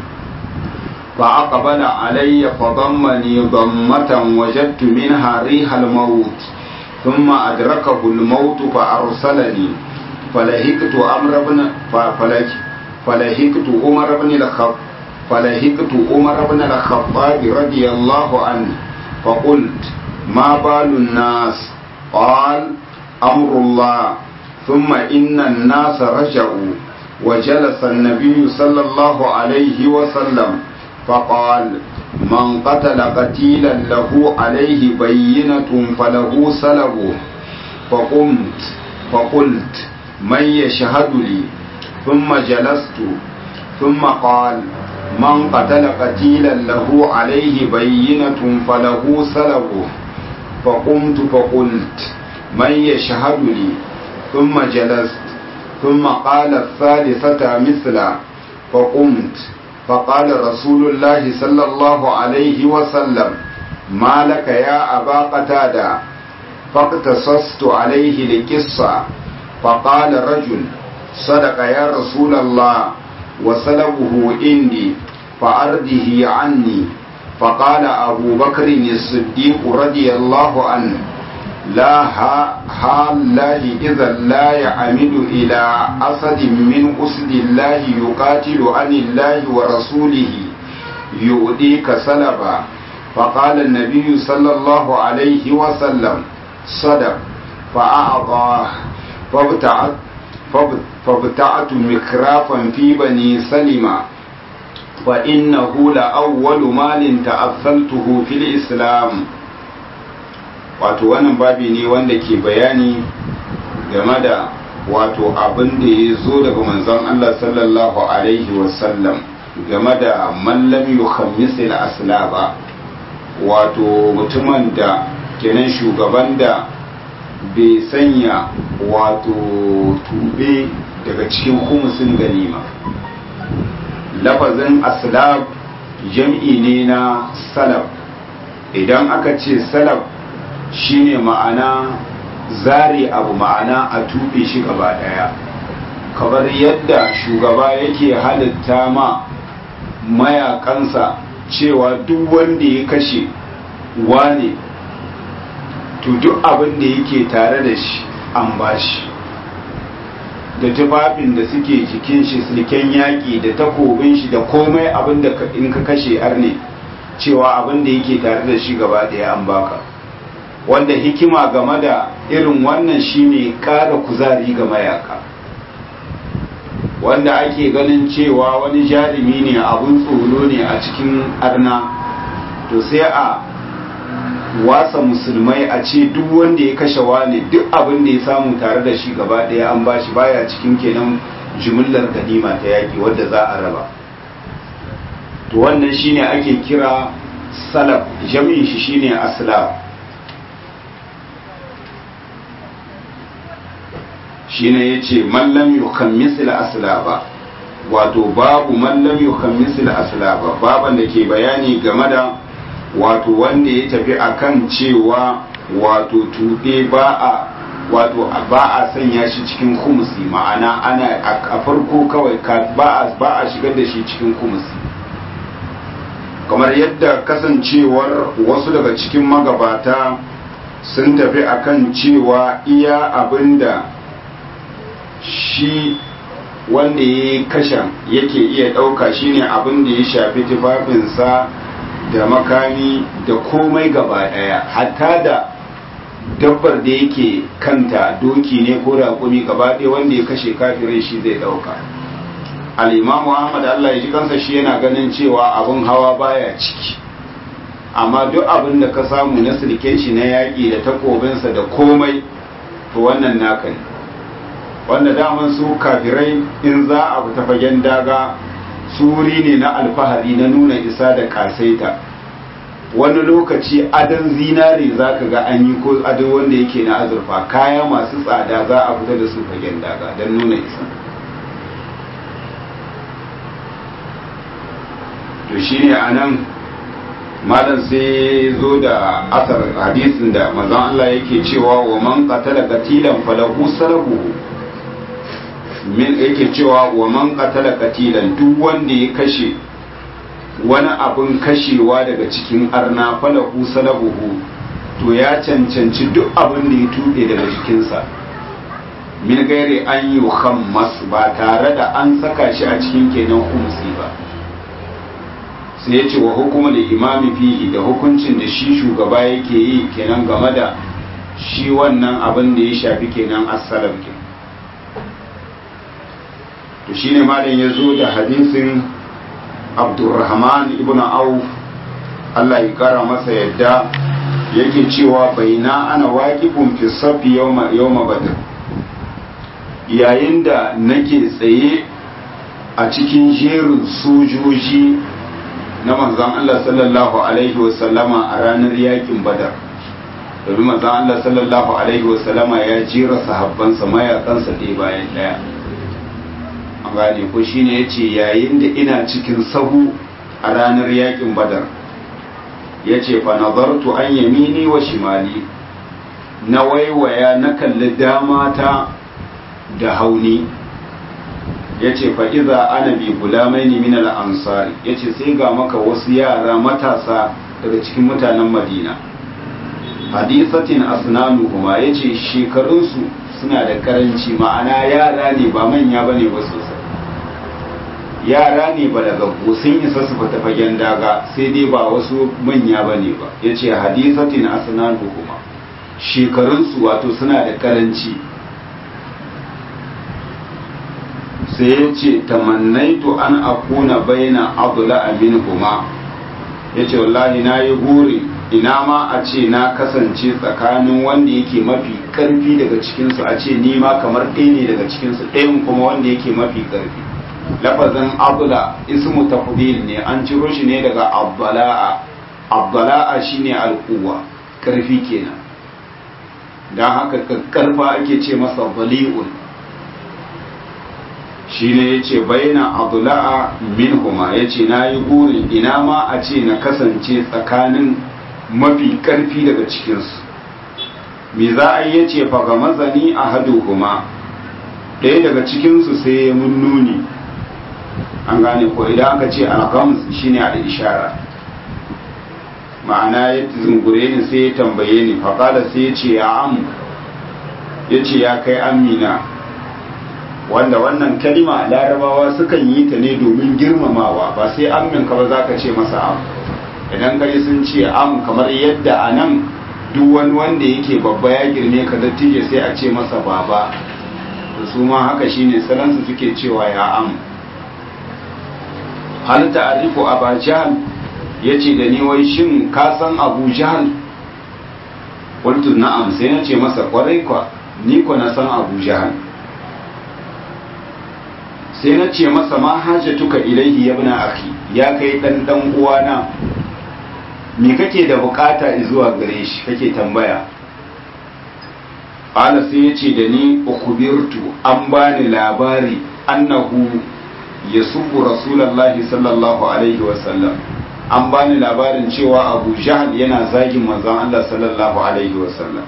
فأقبل علي فضمني ضمة وجدت منها ريح الموت ثم أدركه الموت فأرسلني فلهكت أمر بن فلهكت عمر بن الخطاب فلهكت عمر بن الخطاب رضي الله عنه فقلت ما بال الناس قال أمر الله ثم إن الناس رجعوا وجلس النبي صلى الله عليه وسلم فقال من قتل قتيلا له عليه بينة فله سلبه فقمت فقلت من يشهد لي ثم جلست ثم قال من قتل قتيلا له عليه بينة فله سلبه فقمت فقلت من يشهد لي ثم جلست ثم قال الثالثة مثلا فقمت فقال رسول الله صلى الله عليه وسلم ما لك يا أبا قتادة فاقتصصت عليه لقصة فقال رجل صدق يا رسول الله وسلبه عندي فأرده عني فقال أبو بكر الصديق رضي الله عنه لا ها الله إذا لا يعمد إلى أسد من أسد الله يقاتل عن الله ورسوله يؤديك سلبا فقال النبي صلى الله عليه وسلم صدق فأعطاه فابتعت فابتعت مكرافا في بني سلمة فإنه لأول مال تأثلته في الإسلام wato wannan babi ne wanda ke bayani game da wato abin da ya zo daga manzon Allah sallallahu alaihi wasallam game da mallam yukhammisil aslaba wato mutumin da kenan shugaban da bai sanya wato tube daga cikin kumusin ganima lafazin aslab jam'i ne na salab idan aka ce salab shine ma'ana zari abu ma'ana a tuɓe shi gaba ɗaya kamar yadda shugaba yake halitta ma mayakansa cewa duk wanda ya kashe wane to duk abin da yake tare da shi an bashi da tufafin da suke jikin shi silken yaƙi da takobin shi da komai abin da in ka kashe arne cewa abin da yake tare da shi gaba ɗaya an baka wanda hikima game da irin wannan shine ƙara kuzari ga mayaka wanda ake ganin cewa wani jarumi ne abun tsoro ne a cikin arna to sai a wasa musulmai a ce duk wanda ya kashe wani duk abin da ya samu tare da shi gaba ɗaya an bashi baya cikin kenan jimillar ganima ta yaƙi wadda za a raba to wannan shine ake kira salaf jami'in shi shine aslaf shine yace mallam yukammisil aslaba wato babu mallam yukammisil aslaba baban da ke bayani game da wato wanda ya tafi akan cewa wato tuɗe ba a wato ba a sanya shi cikin kumusi ma'ana ana a farko kawai ba a shigar da shi cikin kumusi kamar yadda kasancewar wasu daga cikin magabata sun tafi akan cewa iya abinda shi wanda ya yi kashen yake iya ɗauka shine abin da ya shafi tufafinsa da makami da komai gaba ɗaya hatta da dabbar da yake kanta doki ne ko raƙumi gaba ɗaya wanda ya kashe kafirai shi zai ɗauka al'imamu ahmad allah ya ji kansa shi yana ganin cewa abin hawa baya ciki amma duk abin da ka samu na silken shi na yaƙi da takobinsa da komai to wannan naka ne wanda daman su kafirai in za a fita fagen daga suri ne na alfahari na nuna isa da kasaita wani lokaci adon zinare za ka ga an yi ko ado wanda yake na azurfa kaya masu tsada za a fita da su fagen daga don nuna isa to shine a nan malam sai zo da asar hadisin da mazan Allah yake cewa wa man qatala qatilan falahu salabu min yake cewa wa man qatala qatilan duk wanda ya kashe wani abin kashewa daga cikin arna falahu salabuhu to ya cancanci duk abin da ya tuɓe daga jikinsa min gairi an yi hammas ba tare da an saka shi a cikin kenan humsi ba sai ya ce wa hukumar imami fihi da hukuncin da shi shugaba yake yi kenan game da shi wannan abin da ya shafi kenan assalam ke to shine malam ya zo da hadisin abdurrahman ibn auf Allah ya kara masa yadda yake cewa baina ana waƙifun fi safi yawma badr yayin da nake tsaye a cikin jerin sojoji na manzan Allah sallallahu Alaihi wasallama a ranar yakin badar domin manzan Allah sallallahu Alaihi wasallama ya jera sahabbansa mayakansa ɗaya bayan ɗaya an gane ko shine ya ce yayin da ina cikin sahu a ranar yakin badar ya ce fa nazartu an yamini wa shimali na waiwaya na kalli damata da hauni ya ce fa'iza ana bi gulamai ne min al'ansari ya ce sai ga maka wasu yara matasa daga cikin mutanen madina hadisatin asnanu kuma ya ce shekarunsu suna da karanci ma'ana yara ne ba manya ba ne ba sosai yara ne ba daga sun isa su fita fagen daga sai dai ba wasu manya ba ne ba ya ce hadisatin asnanu kuma shekarunsu wato suna da karanci sai ya ce tamannaitu an akuna baina abdula amin kuma ya ce wallahi na yi buri ina ma a ce na kasance tsakanin wanda yake mafi karfi daga cikinsu a ce ni ma kamar ɗaya ne daga cikinsu ɗayan kuma wanda yake mafi karfi lafazin abdula ismu tafdil ne an ciro shi ne daga abdala'a abdala'a shine al'uwa karfi kenan don haka karfa ake ce masa bali'un shi ne ya ce baina abdula'a min huma ya ce na yi burin ina ma a ce na kasance tsakanin mafi karfi daga cikinsu me za a yi ya ce faga mazani a hadu kuma ɗaya daga cikinsu sai ya mun nuni an gane ko idan aka ce algams shine al-ishara ma'ana ya zungure ni sai ya tambaye ni faƙada sai ya ce ya amu ya ce ya kai amina wanda wannan kalima larabawa sukan yi ta ne domin girmamawa ba sai amminka ba za ka ce masa am idan kai sun ce am kamar yadda a nan duk wani wanda yake babba ya girme ka dattijo sai a ce masa baba da su ma haka shine salansu suke cewa ya am hal ta'arifu aba jahal yace da ni wai shin ka san abu jahal qultu na'am sai na ce masa kwarai kwa ni ko na san abu jahal sai na ce masa ma hajatuka ilaihi ya bina akhi ya kai dan dan uwana me kake da bukata zuwa gare shi kake tambaya qala sai ya ce da ni ukhbirtu an bani labari annahu yasubbu rasulullahi sallallahu alaihi wasallam an bani labarin cewa abu jahal yana zagin manzon Allah sallallahu alaihi wasallam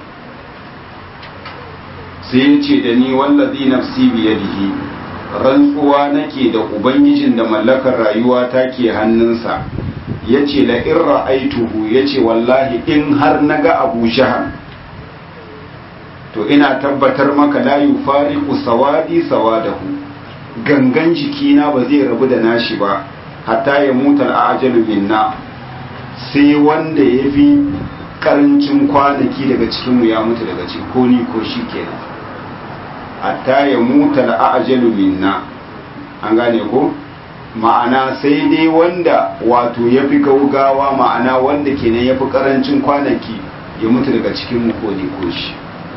sai ya ce da ni wallazi nafsi biyadihi rantsuwa nake da ubangijin da mallakar rayuwa ta ke hannunsa ya ce la in ra'aituhu ya ce wallahi in har naga abu jahal to ina tabbatar maka la yufariqu sawadi sawadahu gangan jikina ba zai rabu da nashi ba hatta ya mutu al'ajalu minna sai wanda ya fi karancin kwanaki daga cikinmu ya mutu daga cikin ko ni ko shi kenan hatta ya mutu al'ajalu minna an gane ko ma'ana sai dai wanda wato ya fi gaugawa ma'ana wanda kenan ya fi karancin kwanaki ya mutu daga cikinmu ko ni ko shi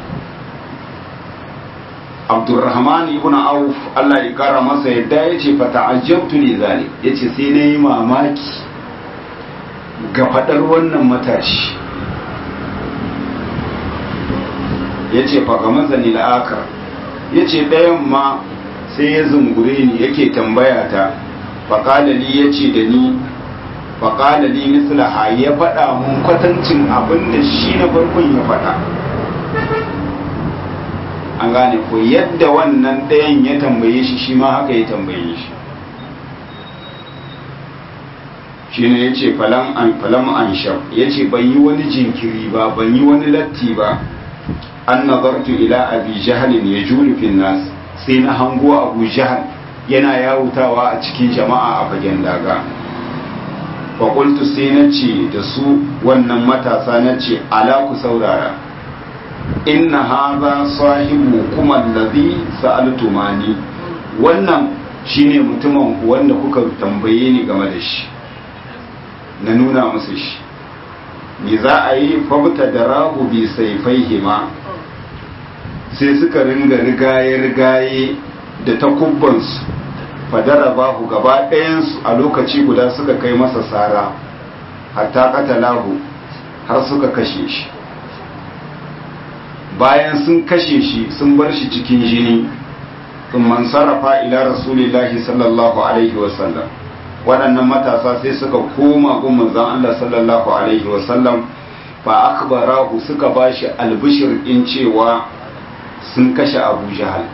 abdurrahman ibn auf Allah ya kara masa yadda ya ce fata ajabtu li zalik ya ce sai na yi mamaki ga fadar wannan matashi ya ce faga mazani la'akar ya ce ɗayan ma sai ya zungure ni yake tambaya ta faƙalali ya ce da ni faƙalali mislaha ya faɗa mun kwatancin abin da shi na farkon ya faɗa an gane ko yadda wannan ɗayan ya tambaye shi shi ma haka ya tambaye shi shi ne ya ce falam an shaf ya ce ban yi wani jinkiri ba ban yi wani latti ba an nazartu ila abi jahalin ya julufin nas sai na hango abu jahal yana yawutawa a cikin jama'a a fagen daga fakultu sai na ce da su wannan matasa na ce ala ku saurara inna haza sahibu kuma allazi sa'altumani wannan shine mutumin ku wanda kuka tambaye ni game da shi na nuna musu shi me za a yi fabta da rahu bi saifaihi ma sai suka ringa rigaye-rigaye da takubbansu fadara bahu gaba ɗayansu a lokaci guda suka kai masa sara hatta katalahu har suka kashe shi bayan sun kashe shi sun bar shi cikin jini sun man sarrafa ila rasulillahi sallallahu alaihi wasallam waɗannan matasa sai suka koma gun manzon Allah sallallahu alaihi wasallam fa akbarahu suka bashi albishir in cewa sun kashe Abu Jahal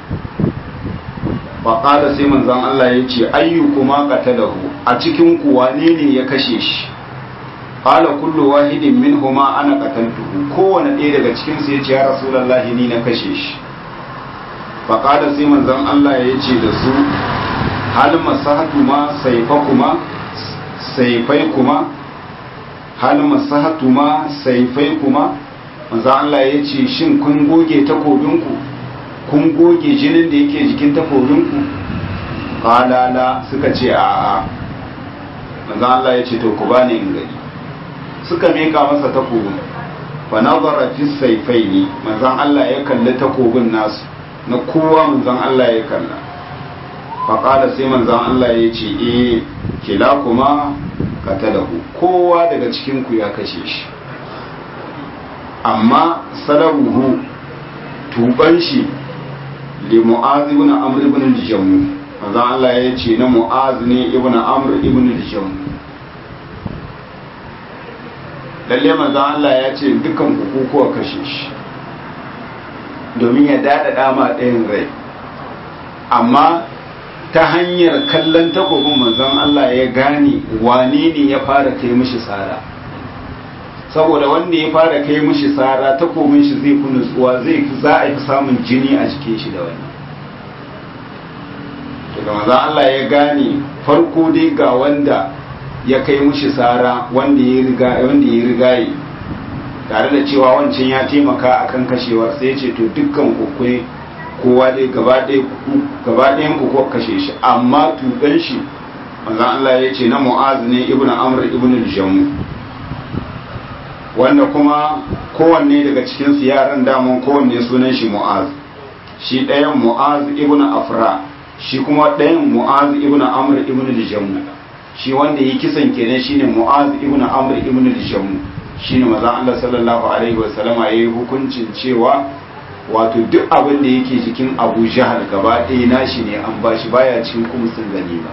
fa qala sai manzon Allah ya ce ayyukuma qatalahu a cikin ku wane ne ya kashe shi qala kullu wahidin minhuma ana qataltuhu kowane ɗaya daga cikin su yace ya rasulullahi ni na kashe shi fa qala sai manzon Allah ya ce da su hal masahatuma sayfakuma sayfaykuma hal masahatuma sayfaykuma manzon Allah ya ce shin kun goge takobinku kun goge jinin da yake jikin takobinku qala la suka ce a'a manzon Allah ya ce to ku bani in gani suka meka masa takobin fa nazara fi sayfaini manzon Allah ya kalli takobin nasu na kowa manzon Allah ya kalla fa qala sai manzon Allah ya ce eh kila kuma katalahu kowa daga cikin ku ya kashe shi amma salabuhu tuban shi li mu'az ibn amr ibn al-jamm manzon Allah ya ce na mu'az ne ibn amr ibn al-jamm lalle manzon Allah ya ce dukan ku kuwa kashe shi domin ya daɗaɗa ma ɗayan rai amma ta hanyar kallon takobin manzon Allah ya gane wane ne ya fara kai mishi tsara saboda wanda ya fara kai mishi tsara takobin shi zai fi nutsuwa zai fi za a fi samun jini a jikin shi da wani daga manzon Allah ya gane farko dai ga wanda ya kai mushi tsara wanda ya riga wanda ya rigaye tare da cewa wancan ya taimaka akan kashewar sai ya ce to dukkan ku kai kowa dai gaba ɗaya gaba ɗayan ku ko kashe shi amma tuban shi manzon Allah ya ce na Mu'az ne ibn Amr ibn al-Jamm wanda kuma kowanne daga cikin su yaran daman kowanne sunan shi Mu'az shi ɗayan Mu'az ibn Afra shi kuma ɗayan Mu'az ibn Amr ibn al-Jamm shi wanda yi kisan kenan shine Mu'az ibn Amr ibn al-Jamm shine maza Allah sallallahu alaihi wa sallama yayi hukuncin cewa wato duk abin da yake jikin Abu Jahal gaba ɗaya nashi ne an bashi baya cikin kumsin ganima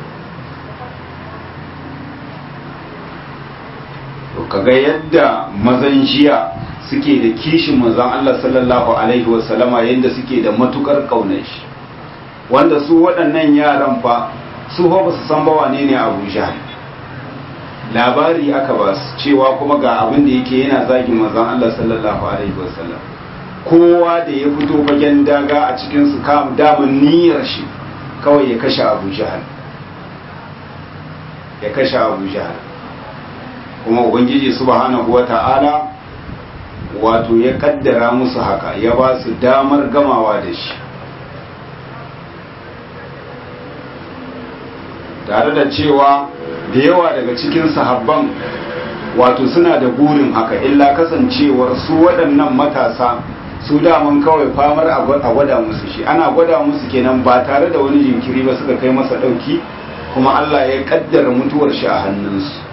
to kaga yadda mazan jiya suke da kishin manzon Allah sallallahu alaihi wa sallama yadda suke da matukar kaunar shi wanda su waɗannan yaran fa su ba su san ba wane ne Abu Jahl labari aka ba su cewa kuma ga abin da yake yana zagin manzon Allah sallallahu alaihi wasallam kowa da ya fito bagen daga a cikin su kam daman niyyar shi kawai ya kashe Abu Jahl ya kashe Abu Jahl kuma ubangiji subhanahu wata'ala wato ya kaddara musu haka ya ba su damar gamawa da shi tare da cewa da yawa daga cikin sahabban wato suna da burin haka illa kasancewar su waɗannan matasa su daman kawai famar a gwada musu shi ana gwada musu kenan ba tare da wani jinkiri ba suka kai masa ɗauki kuma Allah ya kaddara mutuwar shi a hannunsu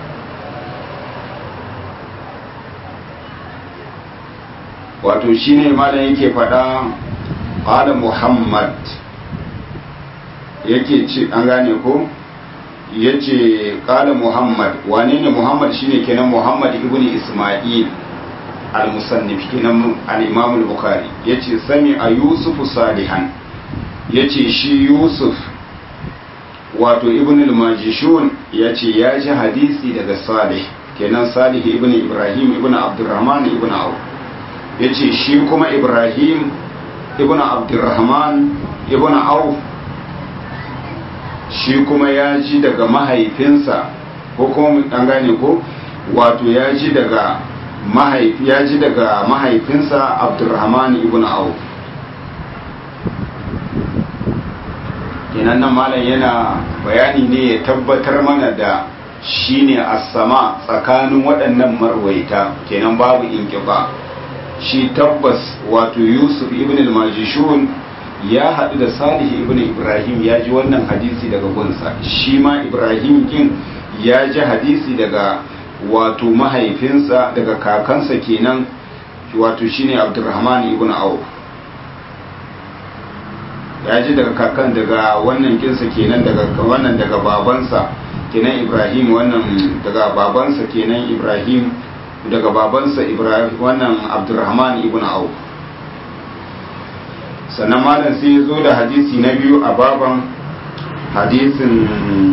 wato shine malam yake faɗa qala muhammad yake ce an gane ko yace qala muhammad wane ne muhammad shine kenan muhammad ibn isma'il al-musannif kenan al-imam al-bukhari yace sami a yusuf salihan yace shi yusuf wato ibn al-majishun yace ya ji hadisi daga salih kenan salih ibn ibrahim ibn abdurrahman ibn auf yace shi kuma ibrahim ibn abdurrahman ibn auf shi kuma ya ji daga mahaifinsa ko kuma an gane ko wato ya ji daga mahaifi ya ji daga mahaifinsa abdurrahman ibn auf kenan nan malam yana bayani ne ya tabbatar mana da shine as-sama tsakanin waɗannan marwaita kenan babu inqiba shi tabbas wato yusuf ibn al-majishun ya haɗu da salih ibn ibrahim ya ji wannan hadisi daga gunsa shi ma ibrahim kin ya ji hadisi daga wato mahaifinsa daga kakansa kenan wato shine abdurrahman ibn auf ya ji daga kakan daga wannan kinsa kenan daga wannan daga babansa kenan ibrahim wannan daga babansa kenan ibrahim daga babansa ibrahim wannan abdurrahman ibn auf sannan malam sai ya zo da hadisi na biyu a baban hadisin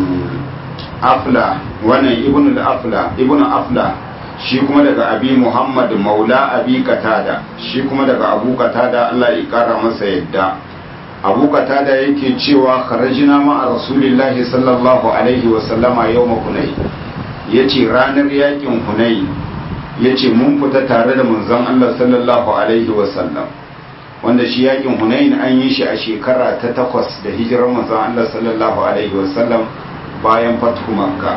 afla wannan ibn al-afla ibn afla shi kuma daga abi muhammad maula abi katada shi kuma daga abu katada Allah ya kara masa yadda abu katada yake cewa kharajina ma a rasulillahi sallallahu alaihi wa sallama yawma hunay yace ranar yakin hunay yace mun fita tare da manzon Allah sallallahu alaihi wa sallam wanda shi yakin hunain an yi shi a shekara ta takwas da hijirar manzon Allah sallallahu alaihi wa sallam bayan fatu makka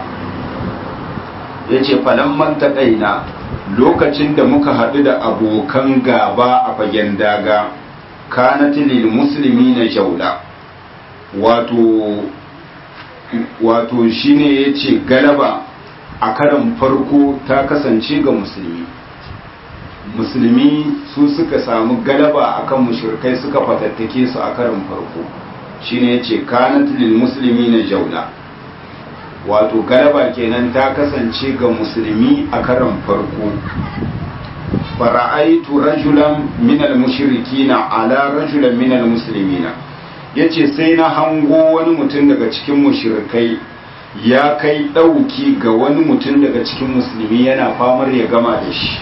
ya ce falamman taƙaina lokacin da muka haɗu da abokan gaba a fagen daga kanatilil musulmi na jaula wato wato shine ya ce galaba a karan farko ta kasance ga musulmi musulmi su suka samu galaba akan mushrikai suka fatattake su a karan farko shine ya ce kanatilil musulmi na jaula wato galaba kenan ta kasance ga musulmi a karan farko fara'aitu rajulan minal mushrikina ala rajulan minal muslimina yace sai na hango wani mutum daga cikin mushrikai ya kai ɗauki ga wani mutum daga cikin musulmi yana famar ya gama da shi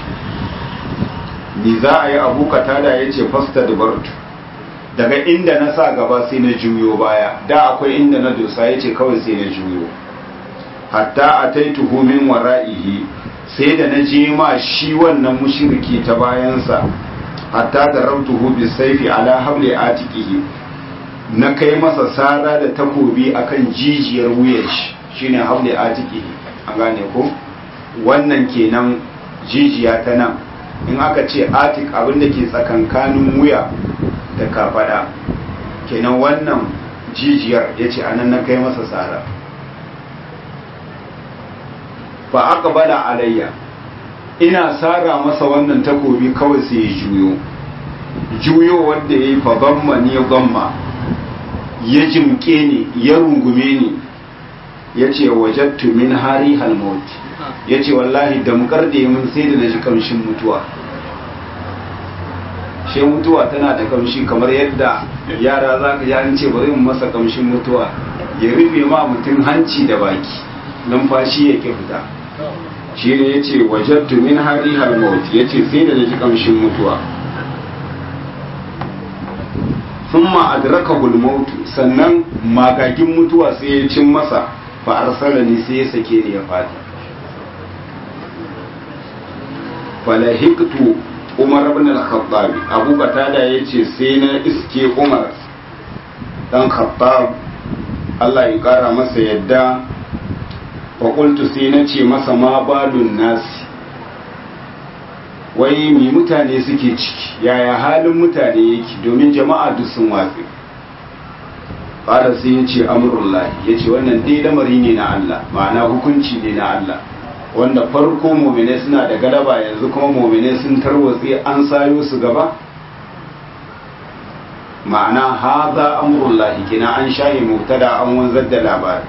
ni za a yi abu katada ya ce fasta dubartu daga inda na sa gaba sai na juyo baya da akwai inda na dosa ya ce kawai sai na juyo hatta a taituhu min wara'ihi sai da na je ma shi wannan mushriki ta bayansa hatta da rabtuhu bi saifi ala habli atiqihi na kai masa sara da takobi akan jijiyar wuyar shi shine habli atiqihi an gane ko wannan kenan jijiya ta nan in aka ce atik abin da ke tsakankanin wuya da kafada kenan wannan jijiyar yace anan na kai masa sara fa aka bada alayya ina sara masa wannan takobi kawai sai ya juyo juyo wanda ya yi fa gamma ni gamma ya jimke ni ya rungume ni ya ce wajattu min hari halmot ya ce wallahi damkar da mun sai da na ji kamshin mutuwa shi mutuwa tana da kamshi kamar yadda yara za ka an ce bari mu masa kamshin mutuwa ya rufe ma mutum hanci da baki numfashi yake fita shi ne ya ce wajattu min hari halmot ya ce sai da na ji kamshin mutuwa sun ma'adraka hulmautu sannan magagin mutuwa sai ya cin masa fa arsala ni sai ya sake ni ya fadi falahiktu umar ibn al-khattab abu batada yace sai na iske umar dan khattab Allah ya kara masa yadda fa qultu sai na ce masa ma balun nasi wai mi mutane suke ciki yaya halin mutane yake domin jama'a duk sun watsi fara sai ya ce amurullahi ya ce wannan dai lamari ne na Allah ma'ana hukunci ne na Allah wanda farko momine suna da galaba yanzu kuma momine sun tarwatse an sayo su gaba ma'ana haza amurullahi kina an shaye mubtada an wanzar da labari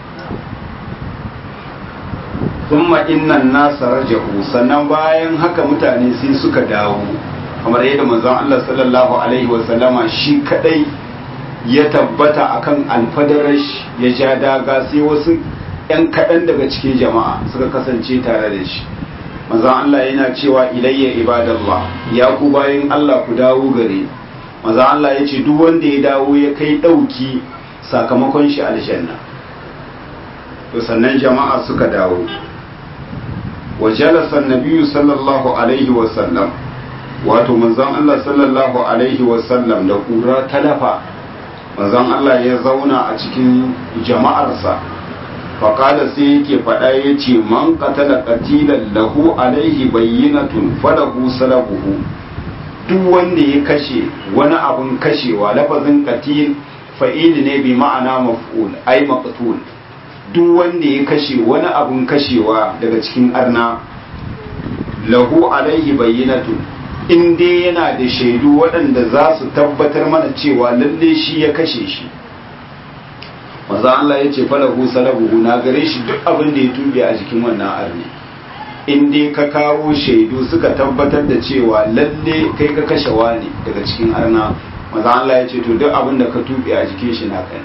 thumma innan nasa rajahu sannan bayan haka mutane sai suka dawo kamar yadda manzon Allah sallallahu alaihi wa sallama shi kadai ya tabbata akan alfadarash ya ja daga sai wasu yan kaɗan daga cikin jama'a suka kasance tare da shi manzon Allah yana cewa ilayya ibadallah ya ku bayan Allah ku dawo gare manzon Allah ya ce duk wanda ya dawo ya kai ɗauki sakamakon shi aljanna to sannan jama'a suka dawo وجلس النبي صلى الله عليه وسلم wato manzon Allah sallallahu alaihi wasallam da kura talafa manzon Allah ya zauna a cikin jama'arsa faƙada sai yake faɗa ya ce man qatala qatilan lahu alaihi bayyinatun falahu salabuhu duk wanda ya kashe wani abun kashewa lafazin qatil fa'il ne bi ma'ana maf'ul ai maqtul duk wanda ya kashe wani abun kashewa daga cikin arna lahu alaihi bayyinatu in dai yana da shaidu waɗanda za su tabbatar mana cewa lalle shi ya kashe shi maza Allah ya ce falahu salabuhu na gare shi duk abin da ya tube a jikin wannan arni in dai ka kawo shaidu suka tabbatar da cewa lalle kai ka kashe wani daga cikin arna maza Allah ya ce to duk abin da ka tube a jikin shi na kai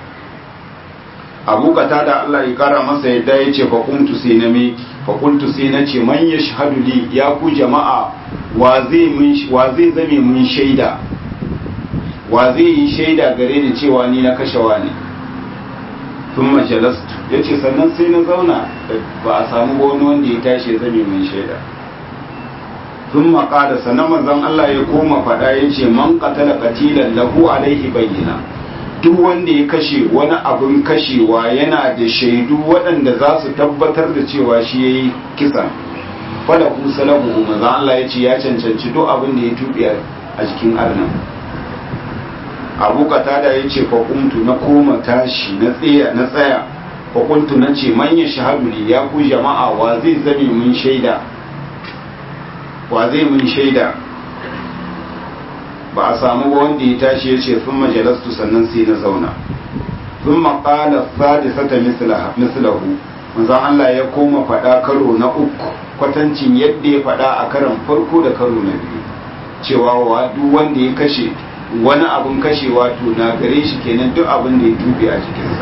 abu kata da Allah ya kara masa yadda ya ce faƙuntu sai na me faƙuntu sai na ce man ya shahadu li ya ku jama'a wa zai zame mun shaida wa zai yi shaida gare ni cewa ni na kashe wani tun majalastu ya ce sannan sai na zauna ba a samu wani wanda ya tashi ya zame mun shaida tun maƙada sannan manzon Allah ya koma faɗa ya ce man qatala qatilan lahu alaihi bayyana duk wanda ya kashe wani abin kashewa yana da shaidu waɗanda za su tabbatar da cewa shi ya yi kisan fada ku salabu maza Allah ya ce ya cancanci duk abin da ya tuɓe a jikin arnan abu katada ya ce faƙuntu na koma tashi na tsaya na tsaya faƙuntu na ce manya shahadu ne ya ku jama'a wa zai zame mun shaida wa zai mun shaida ba a samu wanda ya tashi ya ce sun majalastu sannan sai na zauna sun maƙala sadisata mislahu manzan Allah ya koma faɗa karo na uku kwatancin yadda ya faɗa a karon farko da karo na biyu cewa wa duk wanda ya kashe wani abin kashewa to na gare shi kenan duk abin da ya tube a jikinsa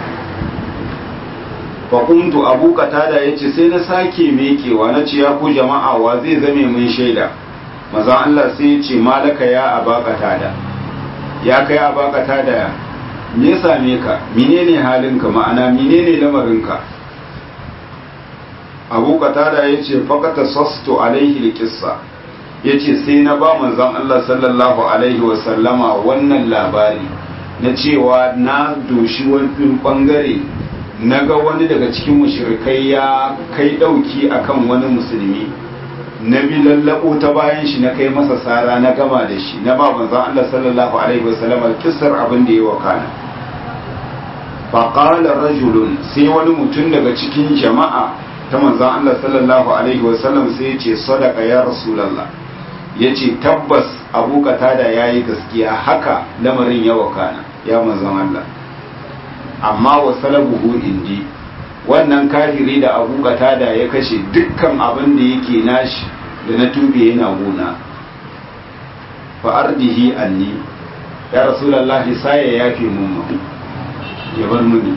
faƙuntu abu katada ya ce sai na sake mekewa na ce ya ku jama'a wa zai zame mun shaida maza Allah sai ya ce malaka ya abakata da ya kai abakata da me same ka menene halinka ma'ana menene lamarinka abu katada ya ce fakata sasto alaihi likissa ya ce sai na ba manzan Allah sallallahu alaihi wasallama wannan labari na cewa na doshi wani bangare na ga wani daga cikin mushrikai ya kai dauki akan wani musulmi na bi lallabo ta bayan shi na kai masa sara na gama da shi na ba manzon Allah sallallahu alaihi wasallam kissar abin da ya wakana fa qala rajulun sai wani mutum daga cikin jama'a ta manzon Allah sallallahu alaihi wasallam sai ya ce sadaqa ya rasulullah yace tabbas Abu Qatada yayi gaskiya haka lamarin ya wakana ya manzon Allah amma wa salabuhu indi wannan kafiri da abu da ya kashe dukkan abin da yake nashi da na tube yana gona fa ardihi anni ya rasulullahi sai ya yafe mun ya bar muni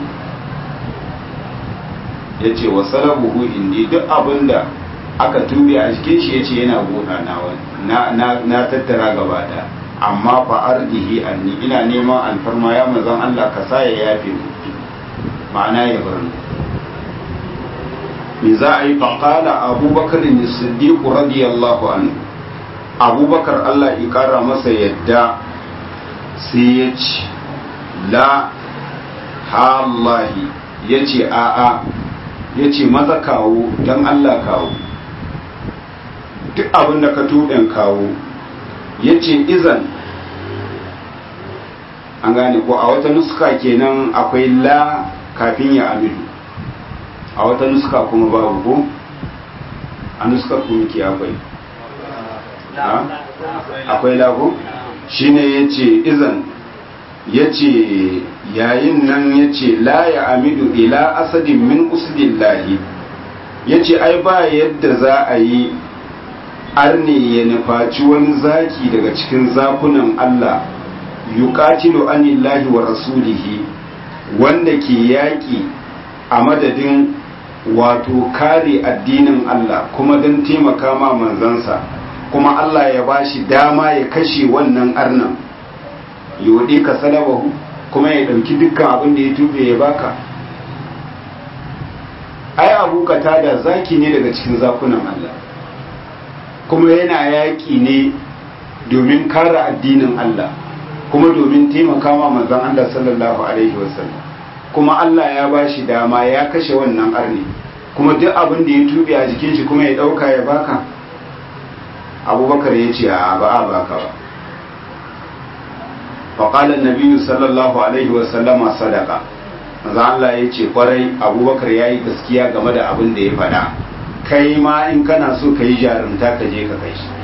yace wa salabuhu indi duk abin da aka tube a cikin shi yace yana gona na na na tattara gaba da amma fa ardihi anni ina neman alfarma ya manzon Allah ka sa ya yafe mu ma'ana ya bar mu me za a yi faƙala abubakar ne siddiqu radiyallahu anhu abubakar Allah ya ƙara masa yadda sai ya ce la halahi ya ce a'a ya ce maza kawo don Allah kawo duk abin da ka tuɗin kawo ya ce izan an gane ko a wata nuska kenan akwai la kafin ya amidu a wata nuska kuma babu ko a nuskar kuma ke akwai akwai lagu shine ya ce izan ya ce yayin nan ya ce la ya amidu ila asadin min usudillahi ya ce ai ba yadda za a yi arne ya nufaci wani zaki daga cikin zakunan Allah yuqatilu anillahi wa rasulihi wanda ke yaƙi a madadin wato kare addinin Allah kuma don taimaka ma manzansa kuma Allah ya ba shi dama ya kashe wannan arnan yodi ka salabahu kuma ya ɗauki dukkan abin da ya tube ya baka ai abu da zaki ne daga cikin zakunan Allah kuma yana yaƙi ne domin kare addinin Allah kuma domin taimaka ma manzon Allah sallallahu alaihi wasallam kuma Allah ya ba shi dama ya kashe wannan arni kuma duk abin da ya tube a jikin shi kuma ya dauka ya baka abubakar ya ce a ba a baka ba faƙalar nabiyu sallallahu alaihi wasallama sadaka maza Allah ya ce kwarai abubakar ya yi gaskiya game da abin da ya faɗa kai ma in kana so ka yi jarumta ka je ka kai shi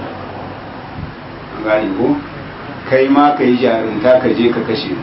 gani ko kai ma ka yi jarumta ka je ka kashe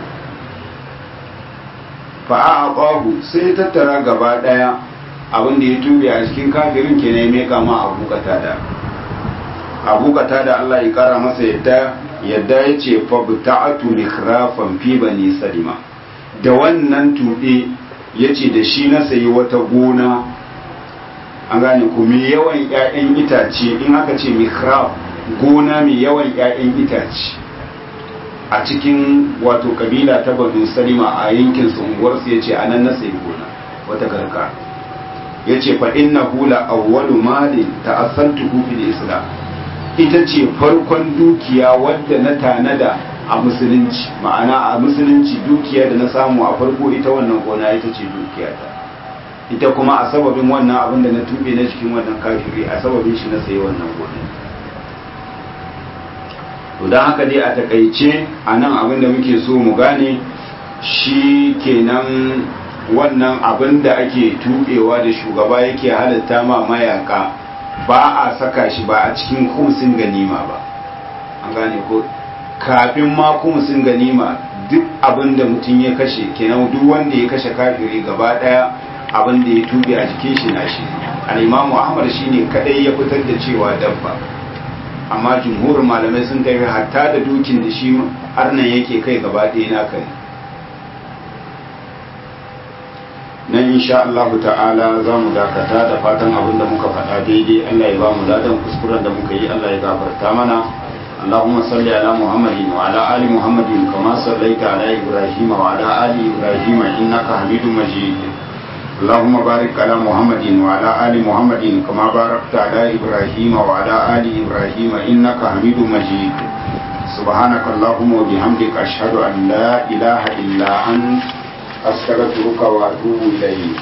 fa'a a ƙwahu sai tattara gaba ɗaya abin da ya tube a cikin kafirin ke ne meka ma abu da abu da Allah ya kara masa yadda yadda ya ce fabta'atu mikrafan fi bani salima da wannan tuɓe ya ce da shi na sayi wata gona an gane ku mai yawan 'ya'yan itace in aka ce mikraf gona mai yawan 'ya'yan itace a cikin wato kabila ta banu salima a yankin unguwarsu ya ce anan na sayi gona wata garka ya ce fa inna hula awwalu malin ta'assantuhu fil islam ita ce farkon dukiya wadda na tanada a musulunci ma'ana a musulunci dukiya da na samu a farko ita wannan gona ita ce dukiya ta ita kuma a sababin wannan abin da na tube na cikin wannan kafiri a sababin shi na sayi wannan gona to don haka dai a takaice a nan abin da muke so mu gane shi kenan wannan abin da ake tubewa da shugaba yake halatta ma mayaka ba a saka shi ba a cikin kumsin ganima ba an gane ko kafin ma kumsin ganima duk abin da mutum ya kashe kenan duk wanda ya kashe kafiri gaba daya abin da ya tube a jikin shi na shi al-imamu ahmad shine kadai ya fitar da cewa dabba amma jumhurin malamai sun tafi hatta da dukin da shi arnan yake kai gaba ɗaya naka ne nan insha Allah ta'ala za mu dakata da fatan abin da muka faɗa daidai Allah ya ba mu ladan kuskuren da muka yi Allah ya gafarta mana اللهم صل على محمد وعلى آل محمد كما صليت على إبراهيم وعلى آل إبراهيم إنك حميد مجيد اللهم بارك على محمد وعلى آل محمد كما باركت على إبراهيم وعلى آل إبراهيم إنك حميد مجيد سبحانك اللهم وبحمدك أشهد أن لا إله إلا أنت أستغفرك وأتوب إليك